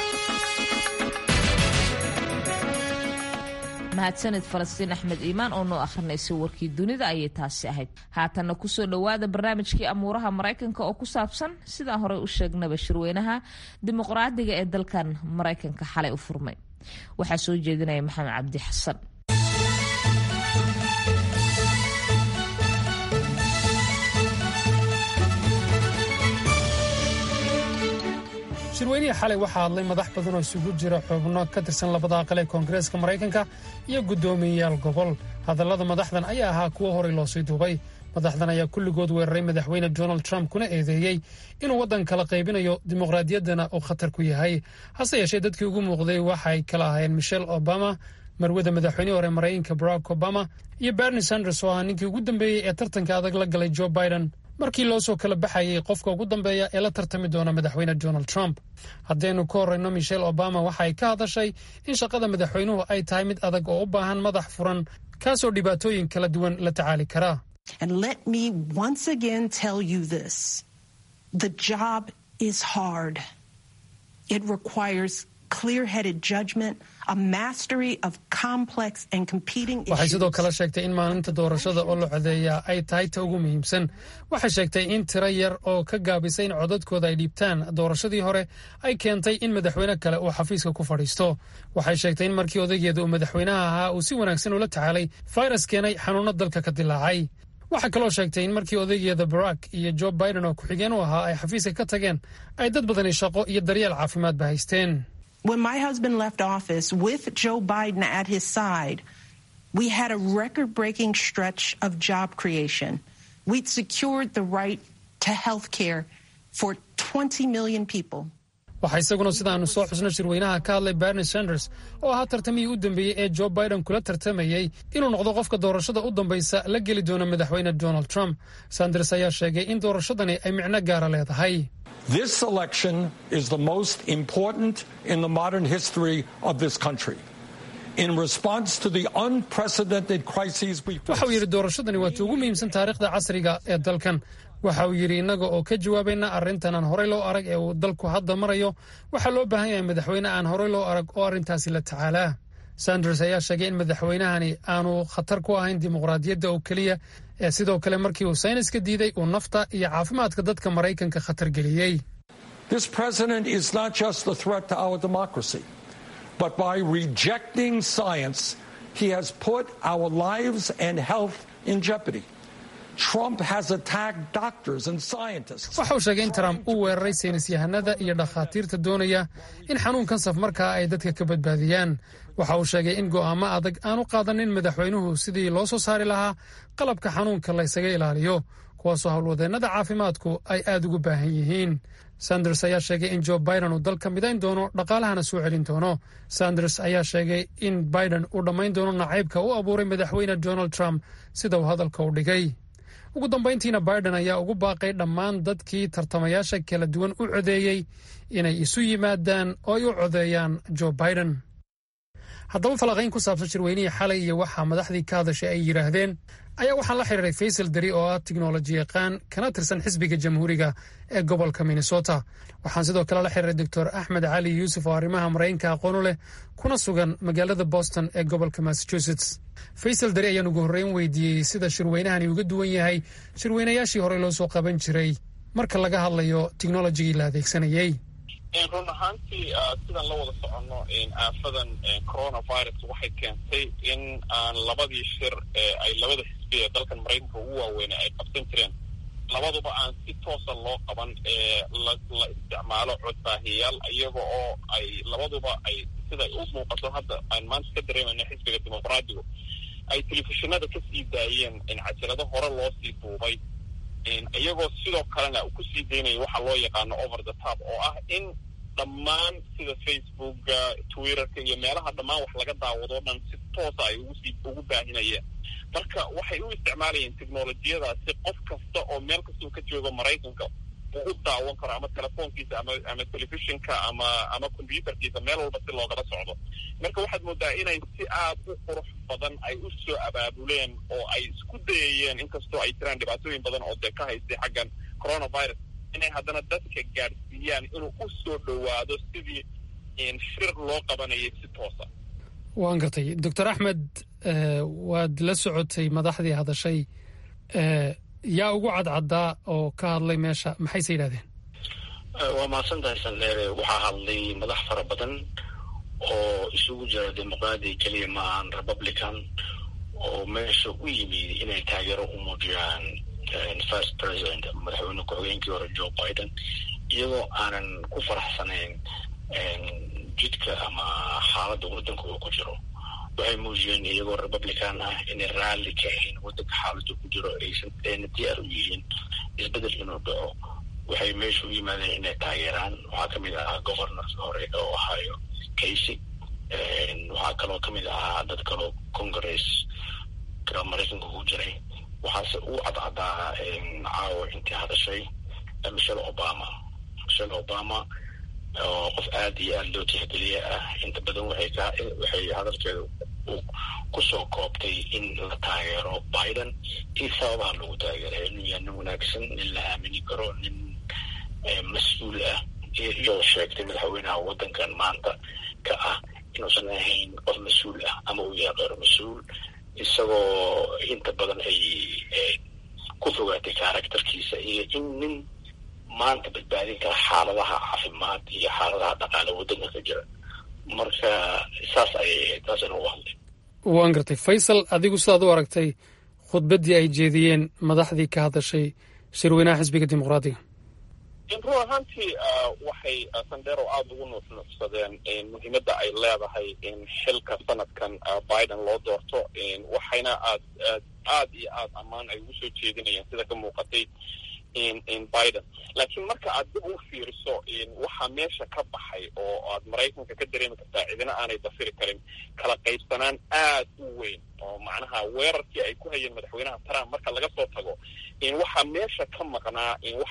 S2: mahadsanid falastiin axmed iimaan oo noo akhrinaysa warkii dunida ayay taasi ahayd haatanna kusoo dhowaada barnaamijkii amuuraha maraykanka oo ku saabsan sidaan horey u sheegnaba shirweynaha dimuqraadiga ee dalkan maraykanka xalay u furmay waxaa soo jeedinaya maxamed cabdi xasan
S6: shirweynihii xalay waxaa hadlay madax badan oo isugu jira xubno ka tirsan labada aqal ee koongareeska maraykanka iyo guddoomiyeyaal gobol hadallada madaxdan ayaa ahaa kuwo horey loo sii duubay madaxdan ayaa kulligood weeraray madaxweyne donald trump kuna eedeeyey inuu waddan kala qaybinayo dimuqraadiyaddana uu khatar ku yahay hase yeeshee dadkii ugu muuqday waxay kala ahaayeen michelle obama marwada madaxweynihii hore maraykanka barack obama iyo bernie sanders oo ahaa ninkii ugu dambeeyey ee tartanka adag la galay joe biden markii loo soo kala baxayay qofka ugu dambeeya ee la tartami doona madaxweyne donald trump haddaynu ka horreyno michelle obama waxa ay ka hadashay in shaqada madaxweynuhu ay tahay mid adag oo u baahan madax furan kaasoo dhibaatooyin kala duwan la tacaali karaa
S20: And let me once again tell you this the job is hard. It requires clear headed judgment, a mastery of complex and competing
S6: waxay sidoo
S20: issues.
S6: kale sheegtay in maalinta doorashada oo la codeeyaa ay tahay ta ugu muhiimsan waxay sheegtay in tiro yar oo ka gaabisay in codadkooda ay dhiibtaan doorashadii hore ay keentay in madaxweyne kale uu xafiiska ku fadhiisto waxay sheegtay in markii odaygeeda uu madaxweynaha ahaa uu si wanaagsan ula tacaalay fayras keenay xanuuno dalka ka dilaacay waxaa kaloo sheegtay in markii odaygeeda barack iyo joe biden oo ku-xigeen u ahaa ay xafiiska ka tageen ay dad badani shaqo iyo daryeel caafimaadba haysteen
S20: When my husband left office with Joe Biden at his side, we had a record breaking stretch of job creation. We'd secured the right to health care for 20 million people.
S6: waxaa isaguna sidaanu soo xusno shirweynaha ka hadlay bernie sanders oo ahaa tartamihii u dambeeyey ee joe biden kula tartamayey inuu noqdo qofka doorashada u dambaysa la geli doona madaxweyne donald trump sanders ayaa sheegay in doorashadani ay micno gaara leedahay
S7: This election is the most important in the modern history of this country. In response to the unprecedented crises we
S6: waxa uu yidhi doorashadani waa ta ugu muhiimsan taariikhda casriga ee dalkan waxa uu yidhi innaga oo ka jawaabayna arrintan aan horey loo arag ee uu dalku hadda marayo waxaa loo baahan yahay madaxweyne aan horey loo arag oo arrintaasi la tacaalaa sanders ayaa sheegay in madaxweynahani aanu khatar ku ahayn dimuqraadiyadda oo keliya ee sidoo kale markii uu sayniska diiday uu nafta iyo caafimaadka dadka maraykanka khatar geliyey
S7: This president is not just a threat to our democracy, but by rejecting science, he has put our lives and health in jeopardy. Trump has attacked doctors and scientists.
S6: waxa uu sheegay in trump uu weeraray saynis yahanada iyo dhakhaatiirta doonaya in xanuunkan saf markaa ay dadka ka badbaadiyaan waxa uu sheegay in go'aamo adag aanu qaadanin madaxweynuhu sidii loo soo saari lahaa qalabka xanuunka la ysaga ilaaliyo kuwaasoo howlwadeennada caafimaadku ay aad ugu baahan yihiin sanders ayaa sheegay in joe biden uu dalka midayn doono dhaqaalahana soo celin doono sanders ayaa sheegay in biden uu dhammayn doono nacaybka u abuuray madaxweyne donald trump sida uu hadalka u dhigay ugu dambayntiina biden ayaa ugu baaqay dhammaan dadkii tartamayaasha kala duwan u codeeyey inay isu yimaadaan oo ay u codeeyaan joe biden haddaba falaqayn ku saabsan shirweynihii xalay iyo waxaa madaxdii ka hadashay ay yidhaahdeen ayaa waxaan la xiriiray faysal dari oo ah tiknoloji yaqaan kana tirsan xisbiga jamhuuriga ee gobolka minnesota waxaan sidoo kale la xiriiray doctor axmed cali yuusuf oo arrimaha maraykanka aqoon u leh kuna sugan magaalada boston ee gobolka massachusetts faysal dari ayaan ugu horreyn weydiiyey sida shirweynahani uga duwan yahay shirweynayaashii horey loo soo qaban jiray marka laga hadlayo tiknolojigii la adeegsanayey
S21: run ahaantii sidaan la wada soconno aafadan coronavirus waxay keentay in aan labadii shir ee ay labada xisbi ee dalkan maraykanka ugu waaweynay ay qabsan jireen labaduba aan si toosa loo qaban ee la la isticmaalo codbaahiyayaal iyaga oo ay labaduba ay siday u muuqato hadda aan maanta ka dareemayna xisbiga dimuqraadigu ay telefishinada ka sii daayeen in cajalado hore loo sii duubay iyagoo sidoo kalena kusii daynaya waxa loo yaqaano over the top oo ah in dhammaan sida facebooka twitterka iyo meelaha dhammaan wax laga daawado o dhan si toosa ay ugusii ugu baahinayeen marka waxay u isticmaalayeen technolojiyadaasi qof kasta oo meel kastau ka joogo maraykanka uu u daawan karo ama telefoonkiisa ama ama telefishinka ama ama combyuterkiisa meel walba si loogala socdo marka waxaad moodaa inay si aad u qurux badan ay u soo abaabuleen oo ay isku dayayeen inkastoo ay jiraan dhibaatooyin badan oo dee ka haystay xaggan coronavirus inay haddana dadka gaadhsiiyaan inuu u soo dhowaado sidii shir loo qabanayay si toosa
S6: waan gartay doctor axmed waad la socotay madaxdii hadashay yaa ugu cadcaddaa oo ka hadlay meesha maxayse yidhahdeen
S4: waa mahadsantahay sandheere waxaa hadlay madax fara badan oo isugu jira dimuqraadi keliya ma ahan republican oo meesha u yimid inay taageero u muujiyaan first president madaxweyne ku-xigeenkii hore joe biden iyagoo aanan ku faraxsanayn jidka ama xaaladda waddanka uu ku jiro waxay muujiyeen iyagoo republican ah inay raalli ka ahayn waddanka xaaladda ku jiro aysan ayna diyaar u yihiin isbeddel inuu dhaco waxay meesha u yimaadeen inay taageeraan waxaa ka mid ahaa governor hore oo ohio casey waxaa kaloo ka mid ahaa dad kaloo congress ka maraykanka ku jiray waxaase uu cadcadaa caawa intii hadashay michelle obama michelle obama oo qof aada iyo aada loo tixgeliye ah inta badan waxay ka waxay hadalkeeda kusoo koobtay in la taageero biden iyo sababaha lagu taageeray inuu yahay nin wanaagsan nin la aamini karo nin mas-uul ah iyoo sheegtay madaxweynaha waddankan maanta ka ah inuusan ahayn qof mas-uul ah ama uu yahay qeyr mas-uul isagoo inta badan ay ku fogaatay karakterkiisa iyo in nin maanta badbaadin kara xaaladaha caafimaad iyo xaaladaha dhaqaale waddanka ka jira marka saas ayay ahayd taasina u hadlay
S6: waan gartay faysal adigu sidaad u aragtay khudbaddii ay jeediyeen madaxdii ka hadashay shirweynaha xisbiga dimuqraadiga
S21: run ahaantii waxay sandero aada ugu nuuxnuuxsadeen muhiimadda ay leedahay in xilka sanadkan biden loo doorto waxayna aad aad aad iyo aad ammaan ay ugu soo jeedinayeen sida ka muuqatay biden laakiin marka aad dib u fiiriso waxaa meesha ka baxay oo aad maraykanka ka dareemi kartaa cidina aanay dafiri karin kala qaybsanaan aad u weyn oo macnaha weerarkii ay ku hayeen madaxweynaha trump marka laga soo tago waxaa meesha ka maqnaa wax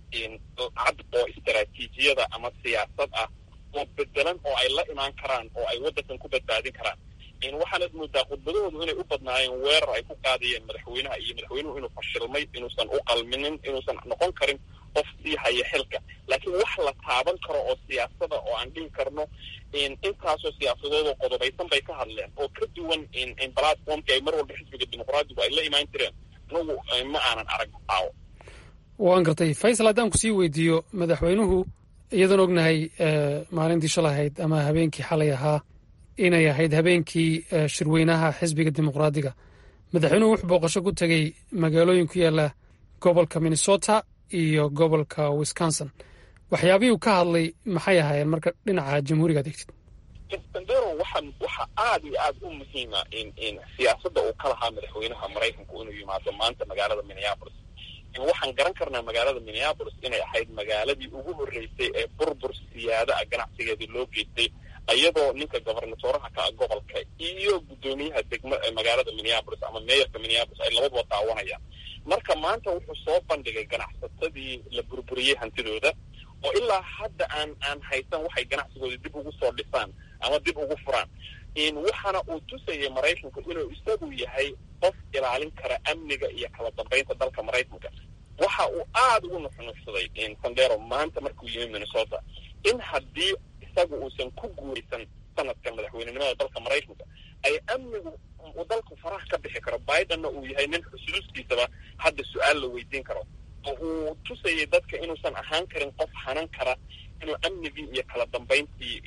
S21: cad oo istaraatiijiyada ama siyaasad ah oo bedelan oo ay la imaan karaan oo ay waddankan ku badbaadin karaan waxaanad moodaa khudbadahoodu inay u badnaayeen weerar ay ku qaadayeen madaxweynaha iyo madaxweynuhu inuu fashilmay inuusan u qalminin inuusan noqon karin qof sii haya xilka laakiin wax la taaban karo oo siyaasada oo aan dhihi karno intaasoo siyaasadood oo qodobaysan bay ka hadleen oo ka duwan platformki ay mar walba xisbiga dimuqraadigu ay la imaan jireen anagu ma aanan arag aawo
S6: waan gartay faysal haddaan ku sii weydiiyo madaxweynuhu iyadoon ognahay maalintii shalay ahayd ama habeenkii xalay ahaa inay ahayd habeenkii shirweynaha xisbiga dimuqraadiga madaxweynuhu wuxuu booqasho ku tegey magaalooyin ku yaala gobolka minnesota iyo gobolka wisconsin waxyaabihii uu ka hadlay maxay ahaayeen marka dhinaca jamhuuriga adeegtid
S21: sandero waxa waxa aad iyo aad u muhiima in siyaasadda uu ka lahaa madaxweynaha maraykanku inuu yimaado maanta magaalada minneapolis waxaan garan karnaa magaalada minneapolis inay ahayd magaaladii ugu horreysay ee burbur siyaada ah ganacsigeedii loo geystay iyadoo ninka gobernatoraha ka ah gobolka iyo guddoomiyaha degma magaalada minneapolis ama meeyarka minneapolis ay labaduba daawanayaan marka maanta wuxuu soo bandhigay ganacsatadii la burburiyey hantidooda oo ilaa hadda aan aan haysan waxay ganacsigooda dib ugu soo dhisaan ama dib ugu furaan waxaana uu tusayay maraykanku inuu isagu yahay qof ilaalin kara amniga iyo kala dambeynta dalka maraykanka waxa uu aada ugu nuxnuxsaday sandero maanta markuu yimi minnesota in haddii isagu uusan ku guuraysan sanadkan madaxweynenimada dalka maraykanka ay amnigu uu dalku faraha ka bixi karo bidenna uu yahay nin xusuustiisaba hadda su-aal la weydiin karo oo uu tusayay dadka inuusan ahaan karin qof hanan kara inuu amnigii iyo kala dambayntii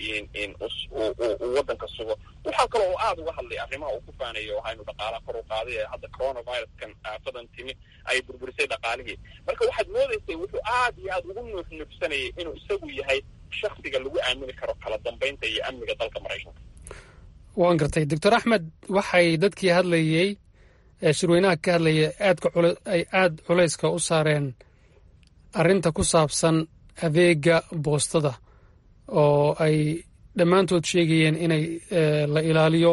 S21: uu waddanka sugo waxaa kaloo uu aada uga hadlay arrimaha uu ku faanayo waxaynu dhaqaalaha kor u qaaday ee hadda coronaviruskan aafadan timi ay burburisay dhaqaalihii marka waxaad moodaysay wuxuu aad iyo aad ugu nuuxnuuxsanayay inuu isagu yahay shaksiga lagu aamini karo kala dambaynta iyo amniga dalka maraykanka
S6: waan gartay doctor axmed waxay dadkii hadlayey ee shirweynaha ka hadlayay aadka ay aada culayska u saareen arrinta ku saabsan adeega boostada oo ay dhammaantood sheegayeen inay la ilaaliyo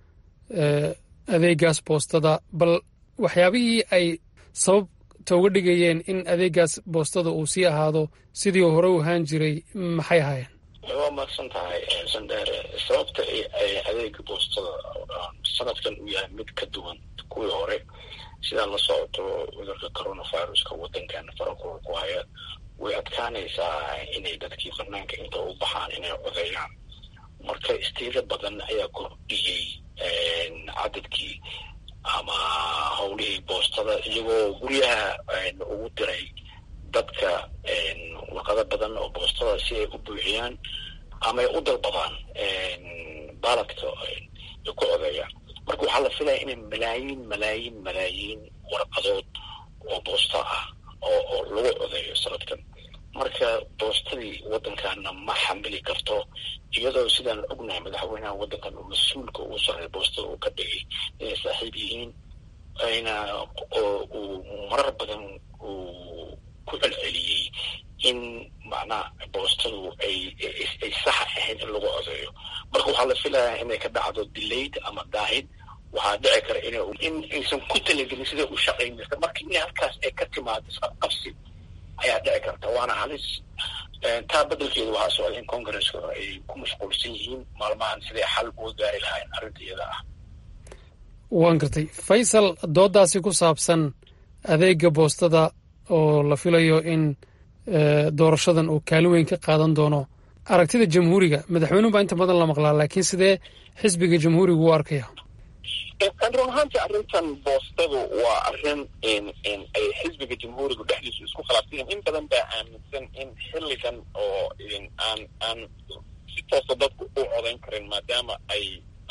S6: adeegaas boostada bal waxyaabihii ay sababta uga dhigayeen in adeegaas boostada uu sii ahaado sidii hore u ahaan jiray maxay ahaayeen
S4: waa mahadsan tahay sandheere sababta ay adeega boostada sanadkan uu yahay mid ka duwan kuwii hore sidaa la socoto cudurka coronaviruska waddankan farakula ku haya way adkaanaysaa inay dadkii banaanka inta u baxaan inay codeeyaan marka istiilo badan ayaa kordhiyey cadadkii ama howlihii boostada iyagoo guryaha ugu diray dadka warqado badan oo boostada si ay u buuxiyaan ama ay u dalbadaan baaladka ay ku codeeyaan marka waxaa la filaya inay malaayiin malaayiin malaayiin warqadood oo boosta ah oo oo lagu codeeyo sanadkan marka boostadii waddankaana ma xamili karto iyadoo sidaan ognahay madaxweynaha waddankan uu mas-uulka ugu sarreeya boostada uu ka dhigay inay saaxiib yihiin ayna uu marar badan uu ku celceliyey in macnaha boostadu ay ay sax ahayn in lagu codeeyo marka waxaa la filayaa inay ka dhacdo delayed ama daahid waxaa dhici kara in in aysan ku talagelin siday u shaqayn jirta marka in halkaas ay ka timaado isqabqabsi ayaa dhici karta waana halis taa beddelkeeda waxaa socda in congresska ay ku mashquulsan yihiin maalmahan siday xal uga gaari lahayn arrinta iyada ah
S6: waan gartay faysal doodaasi ku saabsan adeega boostada oo la filayo in doorashadan uu kaalin weyn ka qaadan doono aragtida jamhuuriga madaxweynuhu baa inta badan la maqlaa laakiin sidee xisbiga jamhuuriga u arkaya
S21: run ahaantii arrintan boostadu waa arrin ay xisbiga jamhuuriga dhexdiisu isku khilaafsan yihin in badan baa aaminsan in xilligan oo aan aan si toosa dadku u codayn karin maadaama ay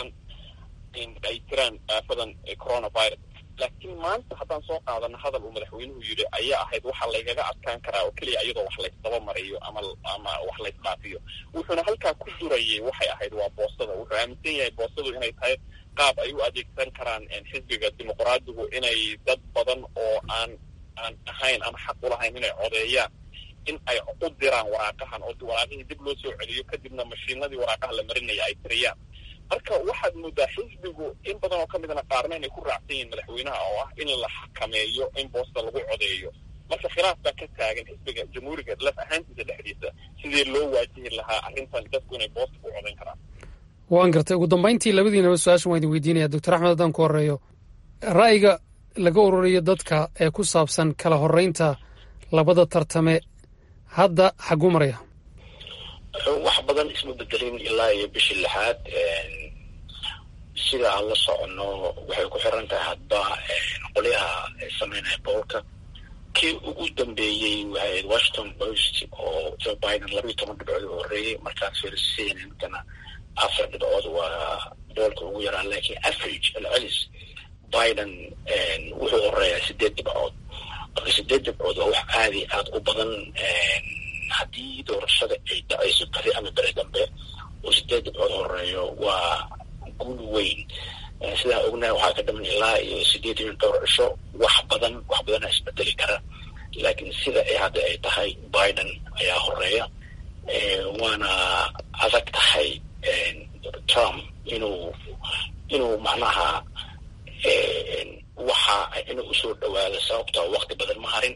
S21: ay jiraan aafadan coronavirus laakiin maanta haddaan soo qaadano hadal uu madaxweynuhu yidhi ayaa ahayd waxaa laygaga adkaan karaa oo keliya iyadoo wax laysdaba mariyo ama ama wax laysdhaafiyo wuxuuna halkaa ku durayay waxay ahayd waa boostada wuxuu aaminsan yahay boostadu inay tahay qaab ay u adeegsan karaan xisbiga dimuqraadigu inay dad badan oo aan aan ahayn ama xaq ulahayn inay codeeyaan in ay u diraan waraaqahan oo waraaqihii dib loo soo celiyo kadibna mashiinadii waraaqaha la marinaya ay tiriyaan marka waxaad moodaa xisbigu in badan oo ka midna qaarna inay ku raacsan yihiin madaxweynaha oo ah in la xakameeyo in boosta lagu codeeyo marka khilaaf baa ka taagan xisbiga jamhuuriga laf ahaantiisa dhexdiisa sidii loo waajihi lahaa arrintan dadku inay boosta ku codayn karaan
S6: waan gartay ugu dambayntii labadiinaba su-aashan waan idin weydiinaya doctor axmed haddaan ku horeeyo ra'yiga laga ururiyo dadka ee ku saabsan kala horeynta labada tartame hadda xaguu maraya
S4: wax badan isma bedelin ilaa iyo bishii lixaad sida aan la soconno waxay ku xiran tahay hadba qolyaha sameynaya boolka kii ugu dambeeyey waxay washington post oo joe biden labayo toban dhibcood u horreeyey markaas fiirisiinankana afar dhibcood waa boolka ugu yaraa laakiin average alcelis biden wuxuu horeeyaa sideed dhibcood marka sideed dhibcood waa wax aadi aad u badan haddii doorashada ay dhacayso beri ama beri dambe oo sideed dhibcood horeeyo waa guul weyn sidaa ognahay waxaa ka dhaman ilaa iyo sideed iyo dhowr cisho wax badan wax badana isbedeli kara laakiin sida ay hadda ay tahay biden ayaa horeeya waana adag tahay trump inuu inuu macnaha waxa inuu usoo dhawaado sababta wakti badan ma harin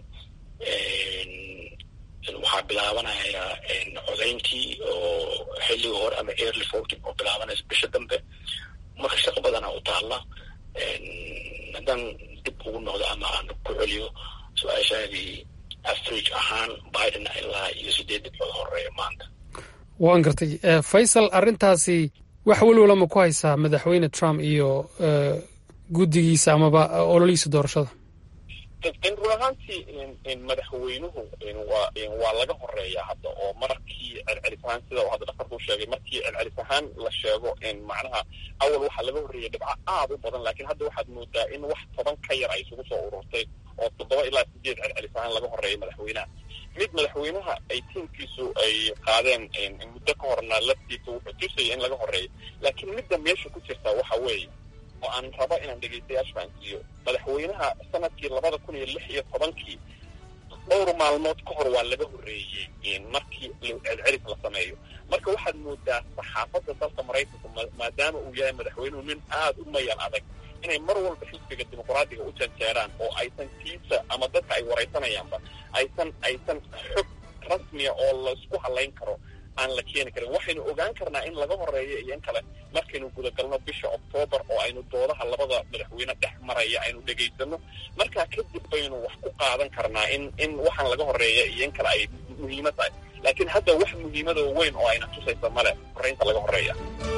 S4: waxaa bilaabanaya codayntii oo xilliga hore ama early voting oo bilaabanaysa bisha dambe marka shaqo badana u taalla haddaan dib ugu noqdo ama aan ku celiyo su-aashaadii average ahaan biden ilaa iyo sideed dhibcood horeeya maanta
S6: waan gartay faysal arrintaasi wax welwala ma ku haysaa madaxweyne trump iyo guddigiisa amaba ololihiisa doorashada
S21: run ahaantii madaxweynuhu waa waa laga horeeyaa hadda oo markii celcelis ahaan sida uu hadda dhakarku sheegay markii celcelis ahaan la sheego macnaha awal waxaa laga horreeyay dhibco aad u badan laakiin hadda waxaad moodaa in wax toban ka yar ay isugu soo ururtay oo toddoba ilaa sideed celcelis ahaan laga horreeyay madaxweynaha mid madaxweynaha ay tiimkiisu ay qaadeen muddo ka horna laftiisa wuxuu tusaya in laga horreeyo laakiin midda meesha ku jirta waxa weeye oo aan rabo inaan dhegaystayaasha fahansiiyo madaxweynaha sanadkii labada kun iyo lix iyo tobankii dhowr maalmood ka hor waa laga horreeyey markii celcelis la sameeyo marka waxaad moodaa saxaafadda dalka maraykanka maadaama uu yahay madaxweynuhu nin aada u mayan adag inay mar walba xisbiga dimuqraadiga u janjeeraan oo aysan tiisa ama dadka ay waraysanayaanba aysan aysan xog rasmiya oo laysku halayn karo aan la keeni karin waxaynu ogaan karnaa in laga horeeyo iyo in kale markaynu gudagalno bisha oktoobar oo aynu doodaha labada madaxweyne dhex maraya aynu dhegaysano markaa kadib baynu wax ku qaadan karnaa in in waxaan laga horeeya iyo in kale ay muhiimo tahay laakiin hadda wax muhiimada weyn oo ayna tusaysa male horeynta laga horeeya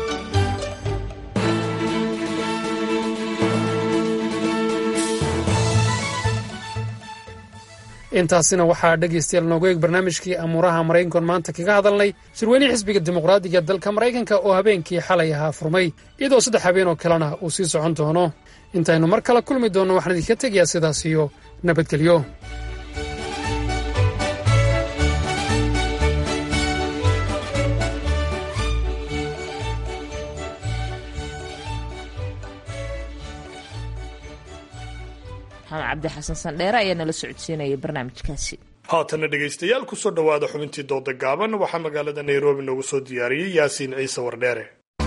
S6: intaasina waxaa dhegaystayaal noogu eeg barnaamijkii amuuraha maraykankoon maanta kaga hadalnay shirweynihii xisbiga dimuqraadiga dalka maraykanka oo habeenkii xalay ahaa furmay iyadoo saddex habeen oo kalena uu sii socon doono intaynu mar kale kulmi doonno waxaan idinka tegayaa sidaas iyo nabadgelyo
S2: maxamed cabdi xasan sandheere ayaa nala socodsiinaya barnaamijkaasi
S1: haatana dhegaystayaal kusoo dhowaada xubintii dooda gaaban waxaa magaalada nairobi noogu soo diyaariyey yaasiin ciise wardheere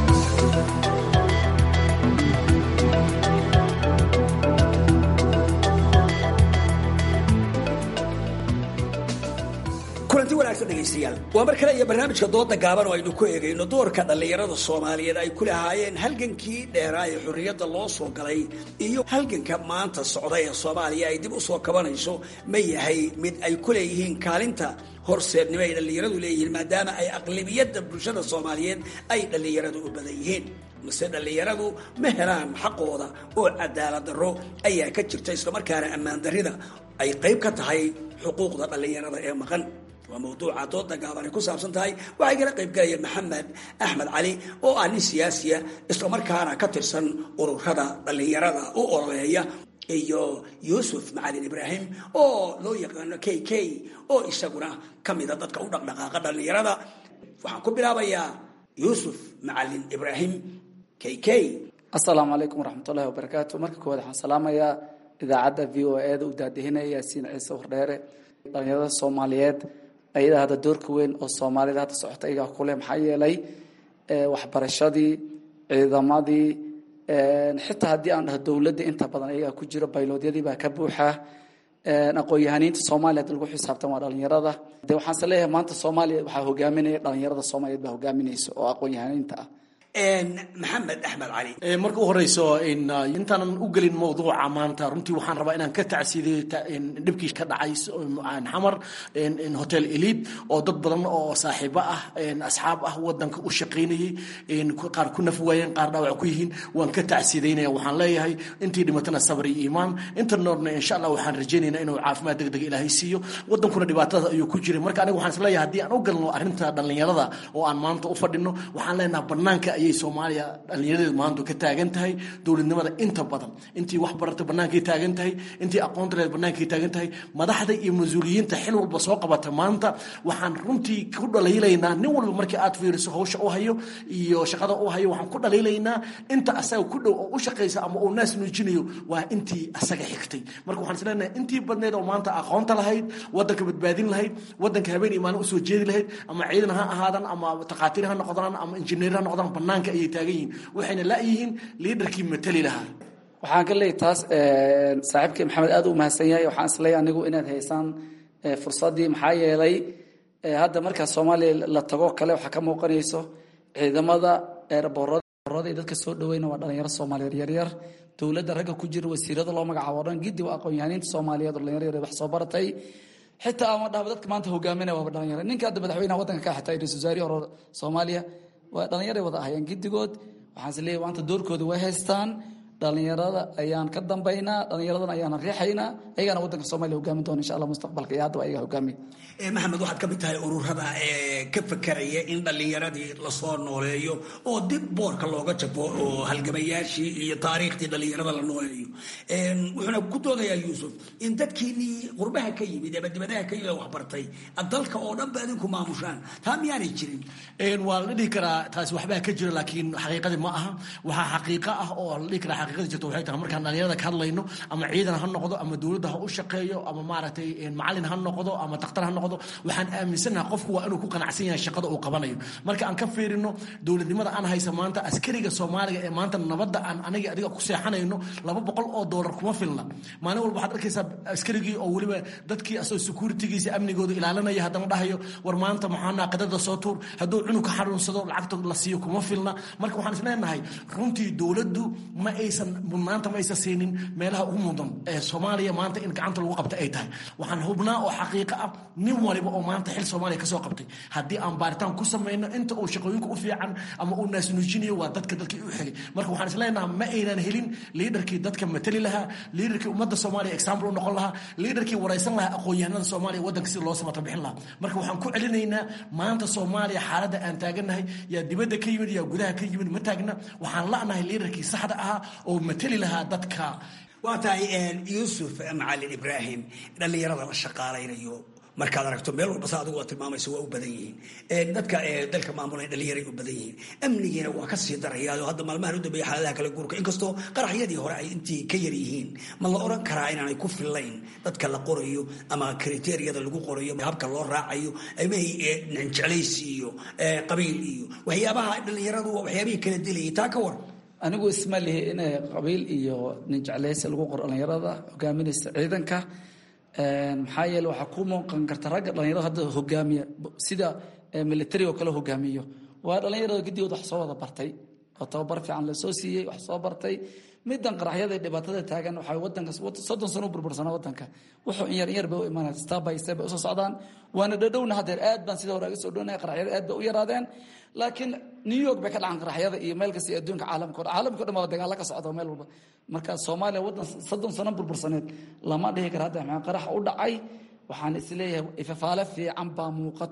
S3: kulanti wanaagsan dhegaystayaal waa mar kale iyo barnaamijka dooda gaaban oo aynu ku eegayno doorka dhallinyarada soomaaliyeed ay ku lahaayeen halgankii dheeraa ee xorriyadda loo soo galay iyo halganka maanta socda ee soomaaliya ay dib u soo kabanayso ma yahay mid ay ku leeyihiin kaalinta horseednimo ay dhallinyaradu leeyihiin maadaama ay aqlibiyadda bulshada soomaaliyeed ay dhallinyaradu u badan yihiin mase dhallinyaradu ma helaan xaqooda oo cadaalad darro ayaa ka jirta islamarkaana ammaan darrida ay qayb ka tahay xuquuqda dhallinyarada ee maqan waa mawduuca dooda gaaban ay ku saabsan tahay waxay kala qayb galaya maxamed axmed cali oo ah nin siyaasiya islamarkaana ka tirsan ururada dhallinyarada u ololeeya iyo yuusuf macalin ibraahim oo loo yaqaano k k oo isaguna ka mida dadka u dhaqdhaqaaqa dhallinyarada waxaan ku bilaabayaa yuusuf macalin ibraahim k k
S22: asalaamu calaykum waraxmatullahi wabarakaatu marka koowaad waxaan salaamayaa
S9: idaacadda v o e da u daadihinaya yaasiin ciise wardheere dhalinyarada soomaaliyeed ayadaa hadda doorka weyn oo soomaalida hadda socota iyagaa kuleh maxaa yeelay waxbarashadii ciidamadii xitaa haddii aan dhaho dowladda inta badan ayagaa ku jiro bayloodyadii baa ka buuxa aqoon-yahaniinta soomaaliya hadda lagu xisaabtan waa dhalinyarada de waxaanse leeyahay maanta soomaaliya waxaa hogaaminaya dhalinyarada soomaaliyeed baa hogaaminaysa oo aqoon-yahaniinta ah
S3: maxamed axmed cali
S22: marka u horeyso intaanan u gelin mawduuca maanta runtii waxaan rabaa inaan ka tacsiidiyo dhibkii ka dhacay xamar hotel elid oo dad badan oo saaxiibo ah asxaab ah wadanka u shaqaynayay qaar ku naf waayeen qaar dhaawac ku yihiin waan ka tacsiidaynaya waxaan leeyahay intii dhimatana sabr iyo iimaan inta noorna insha allah waxaan rajaynaynaa inuu caafimaad deg deg ilaahay siiyo wadankuna dhibaatada ayuu ku jiray marka aniga waxaan isleeyahay haddii aan u galno arrinta dhallinyarada oo aan maanta u fadhino waxaan leenaha banaanka ayay soomaaliya dhallinyaradeedu maanta ka taagan tahay dowladnimada inta badan intii wax barata bannaankay taagan tahay intii aqoonta leed bannaankay taagan tahay madaxda iyo mas-uuliyiinta xil walba soo qabata maanta waxaan runtii ku dhaliilaynaa nin walba markii aad fiiriso hawsha u hayo iyo shaqada u hayo waxaan ku dhaliilaynaa inta asaga ku dhow oo u shaqaysa ama uu naas nuujinayo waa intii asaga xigtay marka waxaan isleenahay intii badneed oo maanta aqoonta lahayd wadanka badbaadin lahayd wadanka habeen iyo maalin usoo jeedi lahayd ama ciidan ha ahaadan ama takhaatiir ha noqdaan ama injineer ha noqdaan banaanka ayay taagan yihiin waxayna la-yihiin liidarkii matali lahaa
S9: waxaan ka leeyahy taas saaxiibkii maxamed aad u mahadsan yahay waxaan isleeyahay anigu inaad haysaan fursaddii maxaa yeelay hadda markaa soomaaliya la tago kale waxaa ka muuqanayso ciidamada eerboorada dadka soo dhaweyna waa dhalinyaro soomaaliyeed yaryar dowladda ragga ku jira wasiirada loo magacaabo dhan giddi waa aqoon-yahaniinta soomaaliyeed oo dhalinyaro yar wax soo baratay xitaa ama dhahba dadka maanta hogaaminaya waaba dhalinyaro ninka hadda madaxweynaha waddanka ka xitaa ra-isul wasaarihi hore soomaaliya waa dhalinyaray wada ahayeen giddigood waxaan is leeyahy maanta doorkooda way haystaan dhalinyarada ayaan ka dambaynaa dhalinyaradana ayaana riixaynaa ayagaana waddanka soomaliya hogaamin doona insha allah mustaqbalka iyo haddaba ayaga hogaamiya
S3: maxamed waxaad ka mid tahay ururada ee ka fekeraya in dhallinyaradii lasoo nooleeyo oo dib boorka looga jabo oo halgamayaashii iyo taariikhdii dhallinyarada la nooleeyo wuxuuna ku doodayaa yuusuf in dadkiinii qurbaha ka yimid ama dibadaha ka yimid waxbartay dalka oo dhan ba idinku maamushaan taa miyaanay jirin
S22: waa la dhihi karaa taasi waxbaa ka jira laakiin xaqiiqadii ma aha waxaa xaqiiqo ah oo la dhihi karaa xaqiiqada jirto waxay tahay markaan dhalinyarada ka hadlayno ama ciidan ha noqdo ama dowladda ha u shaqeeyo ama maaragtay macalin ha noqdo ama daktar ha noqdo waxaan aaminsanaha qofku waa inuu ku qanacsan yahay shaqada uu qabanayo marka aan ka fiirino dowladnimada aan haysa maanta askariga soomaaliga ee maanta nabadda aan aniga adiga ku seexanayno laba boqol oo doolar kuma filna maalin walba waxaad arkaysaa askarigii oo weliba dadkii asoo securitigiisa amnigooda ilaalinaya haddana dhahayo war maanta maxaa naaqadada soo tuur hadduu cunug ka xanuunsado lacagta la siiyo kuma filna marka waxaan isleenahay runtii dowladdu ma aysan mudnaanta ma aysan siinin meelaha ugu mudan ee soomaaliya maanta in gacanta lagu qabta ay tahay waxaan hubnaa oo xaqiiqo ah nin waliba oo maanta xil soomaaliya kasoo qabtay haddii aan baaritaan ku samayno inta uu shaqooyinka u fiican ama uu naasnuujinayo waa dadka dalkii u xigay marka waxaan isleenaha ma aynan helin liidarkii dadka matali lahaa liidarkii ummadda soomaaliya example u noqon lahaa liidarkii waraysan lahaa aqoon-yahanada soomaaliya waddanka sida loo samata bixin lahaa marka waxaan ku celinaynaa maanta soomaaliya xaaladda aan taagannahay yaa dibadda ka yimid yaa gudaha ka yimid ma taagna waxaan la'nahay liidarkii saxda ahaa oo matali lahaa dadka
S3: waa tahay yuusuf macalin ibraahim dhallinyarada la shaqaalaynayo markaad aragto meel walba sa adigu waa tilmaamaysa waa u badan yihiin dadka dalka maamulay dhallinyaray u badan yihiin amnigiina waa ka sii darayaao hadda maalmahan u dambeeya xaaladaha kala guurka inkastoo qaraxyadii hore ay intii ka yar yihiin ma la oran karaa inaanay ku fillayn dadka la qorayo ama kriteeriyada lagu qorayo habka loo raacayo amay jeclaysi iyo qabiil iyo waxyaabaha dhallinyaradu waa waxyaabihii kala dilayay taa ka war
S9: anigu isma lihi inay qabiil iyo nin jeclaysi lagu qoro dhallinyarada hogaaminaysa ciidanka maxaa yeele waxaa ku muuqan karta ragga dhalinyarada hadda hogaamiya sida military oo kale hogaamiyo waa dhalinyarada guddigood wax soo wada bartay oo tababar fiican lasoo siiyey wax soo bartay midan qaraxyada ee dhibaatada taagan waxaa wadanka soddon sano u burbursana wadanka wuxuu in yar in yar bay u imaanaya step by step bay usoo socdaan waana dhadhowna haddeer aad baan sida hore aga soo dhownaya qaraxyada aad bay u yaraadeen laakiin new york bay ka dhacan qaraxyada iyo meel kasta iyo adduunka caalamka o dhan caalamka o dhan baa dagaalla ka socda meel walba marka soomaaliya waddan soddon sano burbursaneed lama dhihi kara hadda maxaa qarax u dhacay waxaan isleeyahay ifafaale fiican baa muuqato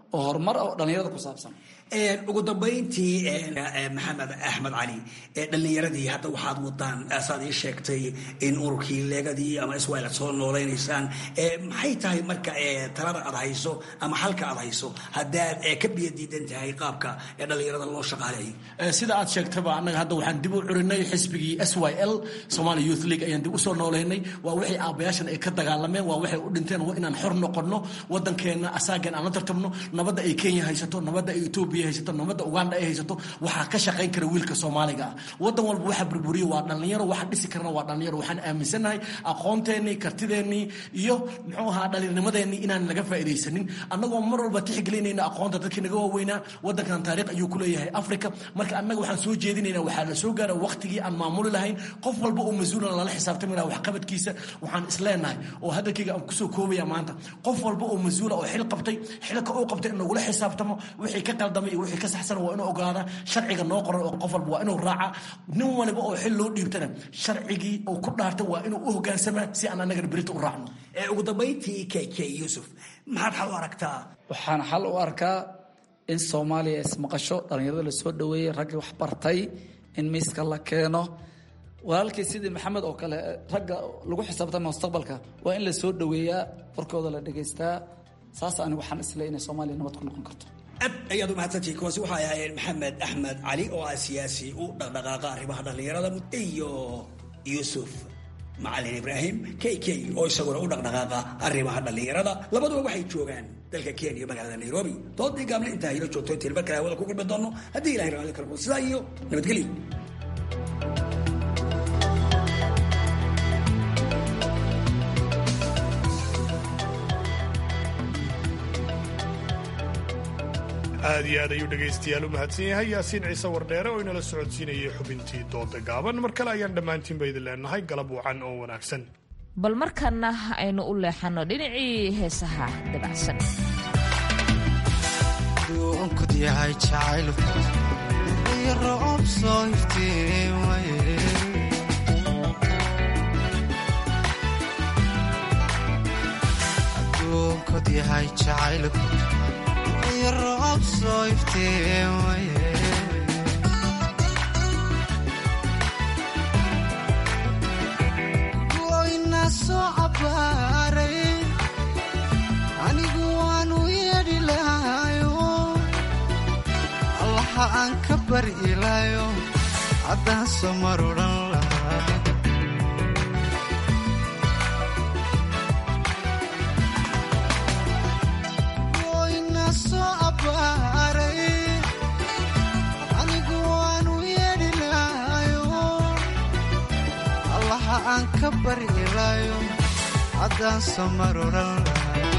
S9: oo horumar oo dhallinyarada ku saabsan
S3: ugu dambayntii maxamed axmed cali dhallinyaradii hadda waxaad wadaan saad ii sheegtay in ururkii leegadii ama iswail aad soo noolaynaysaan maxay tahay marka talada aad hayso ama xalka aad hayso haddaad ka biyo diidan tahay qaabka dhallinyarada loo shaqaaleeyo
S22: sida aad sheegtaba annaga hadda waxaan dib u curinay xisbigii s y l somali youth league ayaan dib usoo noolaynay waa wixii aabbayaashan ay ka dagaalameen waa waxay u dhinteen waa inaan xor noqonno waddankeenna asaagan aan la tartabno nabadda ay kenya haysato nabadda ay etoobiya haysato nabadda uganda ay haysato waxaa ka shaqayn kara wiilka soomaaliga ah waddan walba waxa burburiya waa dhallinyaro waxa dhisi karna waa dhallinyaro waxaan aaminsannahay aqoonteennii kartideennii iyo muxuu ahaa dhallinyarnimadeennii inaan laga faa'iidaysanin annagoo mar walba tixgelinayna aqoonta dadkii naga waaweynaa waddankan taariikh ayuu ku leeyahay africa marka annaga waxaan soo jeedinaynaa waxaa la soo gaara waqtigii aan maamuli lahayn qof walba oo mas-uulan lala xisaabtami laha waxqabadkiisa waxaan isleenahay oo hadalkayga aan kusoo koobaya maanta qof walba oo mas-uula oo xil qabtay xilka uu qabtay in lagula xisaabtamo wixii ka qaldamay iyo wixii ka saxsan waa inuu ogaada sharciga noo qoran oo qof walba waa inuu raaca nin waliba oo xil loo dhiibtana sharcigii uu ku dhaartay waa inuu u hogaansamaa si aan annagana berita u raacno
S3: ugu dambayntii k k yuusuf maxaad xal u aragtaa
S9: waxaan xal u arkaa in soomaaliya ismaqasho dhallinyarada la soo dhoweeyey raggii wax bartay in miiska la keeno walaalkii sidii maxamed oo kale ragga lagu xisaabtama mustaqbalka waa in la soo dhoweeyaa warkooda la dhegaystaa saas anigu waxaan isle inay soomaaliya nabad ku noqon karto
S3: aad ayaad umahadsantihi kuwaasi waxay ahaayeen maxamed axmed cali oo ah siyaasi u dhaqdhaqaaqa arrimaha dhallinyarada iyo yuusuf macalin ibraahim k k oo isaguna u dhaqdhaqaaqa arrimaha dhallinyarada labaduba waxay joogaan dalka kenya magaalada nairobi doodii gaable intaa hilo joogto intiin mar kale hawada ku gulmi doono haddii ilahay raalli karko sidaa iyo nabadgelyo
S1: aad iyo aad ayuu dhegaystayaal u mahadsan yahay yaasiin ciise wardheere oo inala socodsiinayay xubintii dooda gaaban mar kale ayaan dhammaantiinba idin leenahay galab wacan oo wanaagsan
S2: bal markana aynu u leexanno dhinacii heesaha dabacsan
S10: duunkud yahay jacaylku iyo roob soo iftiimaye aduunkud yahay jacaylku iyo roob soo iftiimaye goyna soo cabaaray anigu waanu yeedhi lahayo allaha aan ka bari ilaayo haddaan soo mar odhan lahaa goyna soo abbaaray anigu waanu yeedhi lahayo allaha aan ka bari ilaayo haddaan soo mar odhan lahaa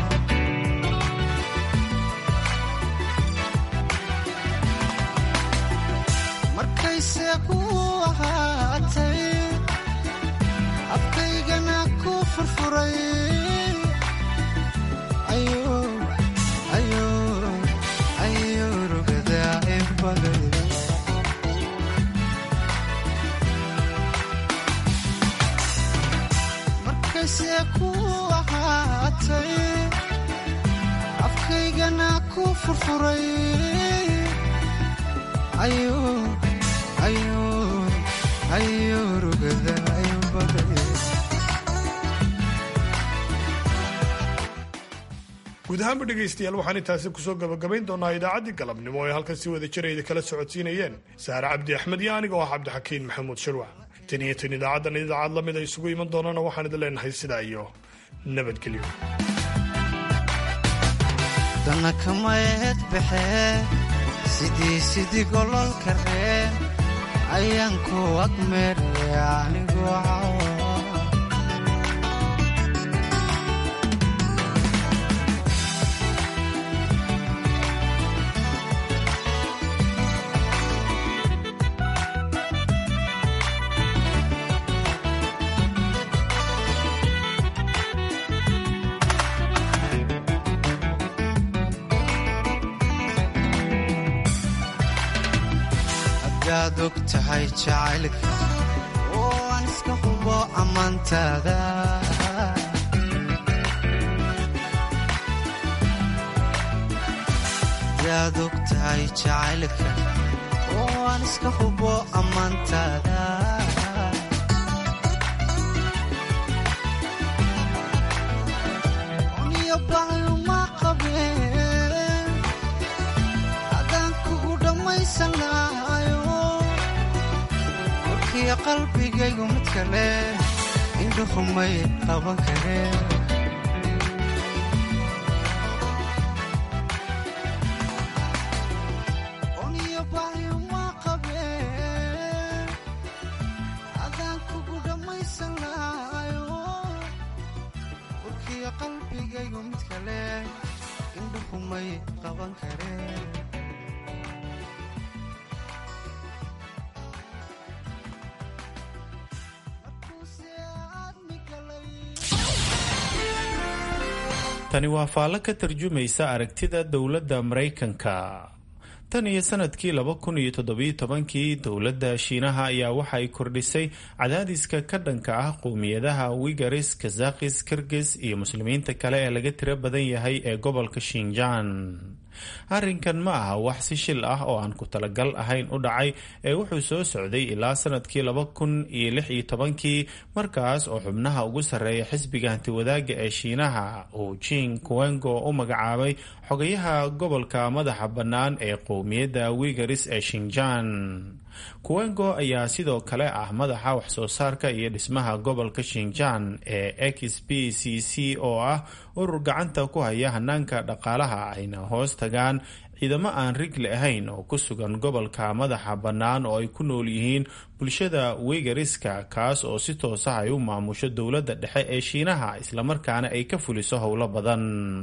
S10: markayse ku ahaatay afkaygana ku furfuray ayuu rugadaa inbaday markayse ku ahaatay afkaygana ku furfuray
S1: guud ahaanba dhegaystayaal waxaan intaasi kusoo gabagabayn doonaa idaacaddii galabnimo ee halkan si wada jirayda kala socodsiinayeen saare cabdi axmed iyo aniga oo ah cabdixakiin maxamuud shirwac tan iyo tan idaacaddan idaacad la mid a isugu iman doonana waxaan idin leenahay sidaa iyo nabadgelyo
S10: dana kamayeed baxee sidii sidii gololka reen ayaan ku agmeeraya anigu cawa hadaad og tahay jacaylka oo aan iska hubo ammaantaada sidaad og tahay jacaylka oo aan iska hubo ammaantaada uniyo baayuma qabeen haddaan kugu dhammaysan lahayo warkiyo qalbigaygu mid kale indhuhumay qaban kareen
S11: tani waa faallo ka tarjumaysa aragtida dowladda maraykanka tan iyo sanadkii laba kun iyo toddobiyo tobankii dowladda shiinaha ayaa waxa ay kordhisay cadaadiska ka dhanka ah qowmiyadaha wigaris kazakis kirgis iyo muslimiinta kale ee laga tiro badan yahay ee gobolka shinjaan arrinkan ma aha wax si shil ah oo aan ku talagal ahayn u dhacay ee wuxuu soo socday ilaa sanadkii laba kun iyo lix iyo tobankii markaas oo xubnaha ugu sarreeya xisbiga hantiwadaaga ee shiinaha uu jing kuwengo u magacaabay xogayaha gobolka madaxa bannaan ee qowmiyadda wigaris ee shinjaan kuwengo ayaa sidoo kale ah madaxa waxsoo saarka iyo dhismaha gobolka shinjaan ee x b c c oo ah urur gacanta ku haya hanaanka dhaqaalaha ayna hoos tagaan ciidamo aan rigli ahayn oo ku sugan gobolka madaxa bannaan oo ay ku nool yihiin bulshada wegariska kaas oo si toosa ay u maamusho dowladda dhexe ee shiinaha islamarkaana ay ka fuliso howlo badan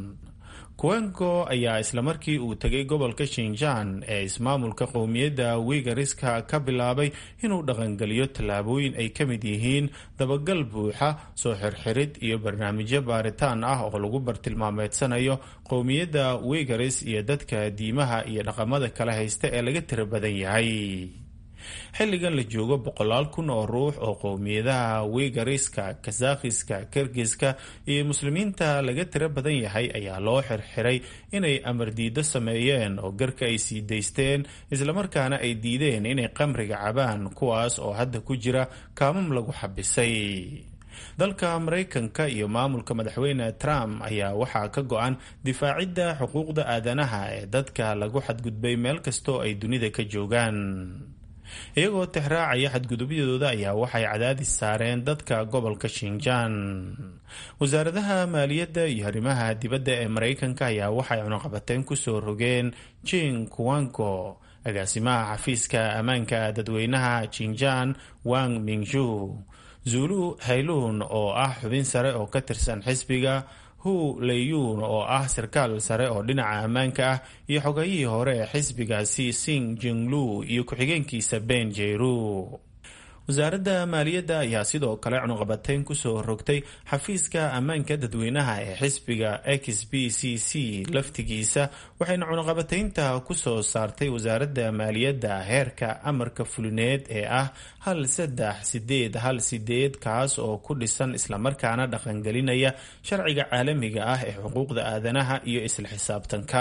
S11: kuwengo ayaa islamarkii uu tegay gobolka shinjaan ee ismaamulka qowmiyadda wigariska ka bilaabay inuu dhaqangeliyo tallaabooyin ay ka mid yihiin dabagal buuxa soo xirxirid iyo barnaamijyo baaritaan ah oo lagu bartilmaameedsanayo qowmiyadda wigaris iyo dadka diimaha iyo dhaqamada kala haysta ee laga tiro badan yahay xilligan la joogo boqolaal kun oo ruux oo qowmiyadaha wigariska kazakhiska kirgiska iyo muslimiinta laga tiro badan yahay ayaa loo xirxiray inay amar diido sameeyeen oo garka ay sii daysteen islamarkaana ay diideen inay qamriga cabaan kuwaas oo hadda ku jira kaamam lagu xabisay dalka maraykanka iyo maamulka madaxweyne trump ayaa waxaa ka go-an difaacidda xuquuqda aadanaha ee dadka lagu xadgudbay meel kastoo ay dunida ka joogaan iyagoo tixraacaya xadgudubyadooda ayaa waxay cadaadis saareen dadka gobolka shinjaan wasaaradaha maaliyadda iyo arrimaha dibadda ee maraykanka ayaa waxay cunaqabateen kusoo rogeen jing kuwango agaasimaha xafiiska ammaanka dadweynaha jinjaan wang mingju zulu hayluun oo ah xubin sare oo ka tirsan xisbiga hu leyuun oo ah sarkaal sare oo dhinaca ammaanka ah iyo xogayihii hore ee xisbigaasi sing jinglu iyo ku-xigeenkiisa ben jeru wasaaradda maaliyadda ayaa sidoo kale cunuqabateyn kusoo rogtay xafiiska ammaanka dadweynaha ee xisbiga x b c c laftigiisa waxayna cunuqabateynta kusoo saartay wasaaradda maaliyadda heerka amarka fulineed ee ah hal saddex sideed hal sideed kaas oo ku dhisan islamarkaana dhaqangelinaya sharciga caalamiga ah ee xuquuqda aadanaha iyo isla xisaabtanka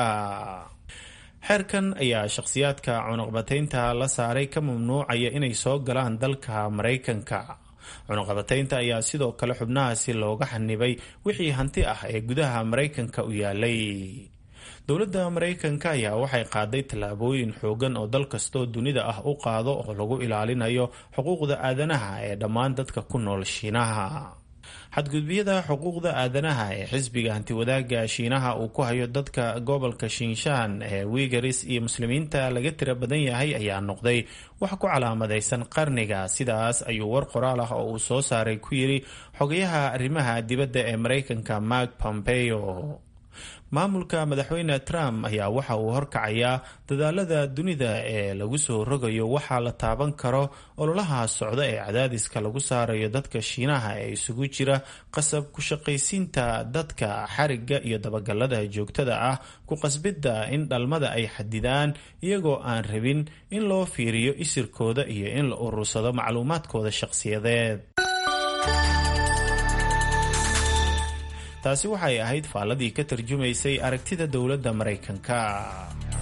S11: xeerkan ayaa shakhsiyaadka cunuqabateynta la saaray ka mamnuucaya inay soo galaan dalka maraykanka cunuqabateynta ayaa sidoo kale xubnahaasi looga xanibay wixii hanti ah ee gudaha maraykanka u yaalay dowladda maraykanka ayaa waxay qaaday tallaabooyin xoogan oo dal kastoo dunida ah u qaado oo lagu ilaalinayo xuquuqda aadanaha ee dhammaan dadka ku nool shiinaha xadgudbiyada xuquuqda aadanaha ee xisbiga hantiwadaaga shiinaha uu ku hayo dadka gobolka shinshaan ee wigaris iyo muslimiinta laga tira badan yahay ayaa noqday wax ku calaamadaysan qarniga sidaas ayuu war qoraal ah oo uu soo saaray ku yidhi xogayaha arrimaha dibadda ee maraykanka mark pompeo maamulka madaxweyne trump ayaa waxa uu horkacayaa dadaalada dunida ee lagu soo rogayo waxaa la taaban karo ololaha socda ee cadaadiska lagu saarayo dadka shiinaha ee isugu jira qasab ku shaqaysiinta dadka xariga iyo dabagalada joogtada ah ku qasbidda in dhalmada ay xadidaan iyagoo aan rabin in loo fiiriyo isirkooda iyo in la urursado macluumaadkooda shaqsiyadeed taasi waxay ahayd faalladii ka tarjumaysay aragtida dowladda maraykanka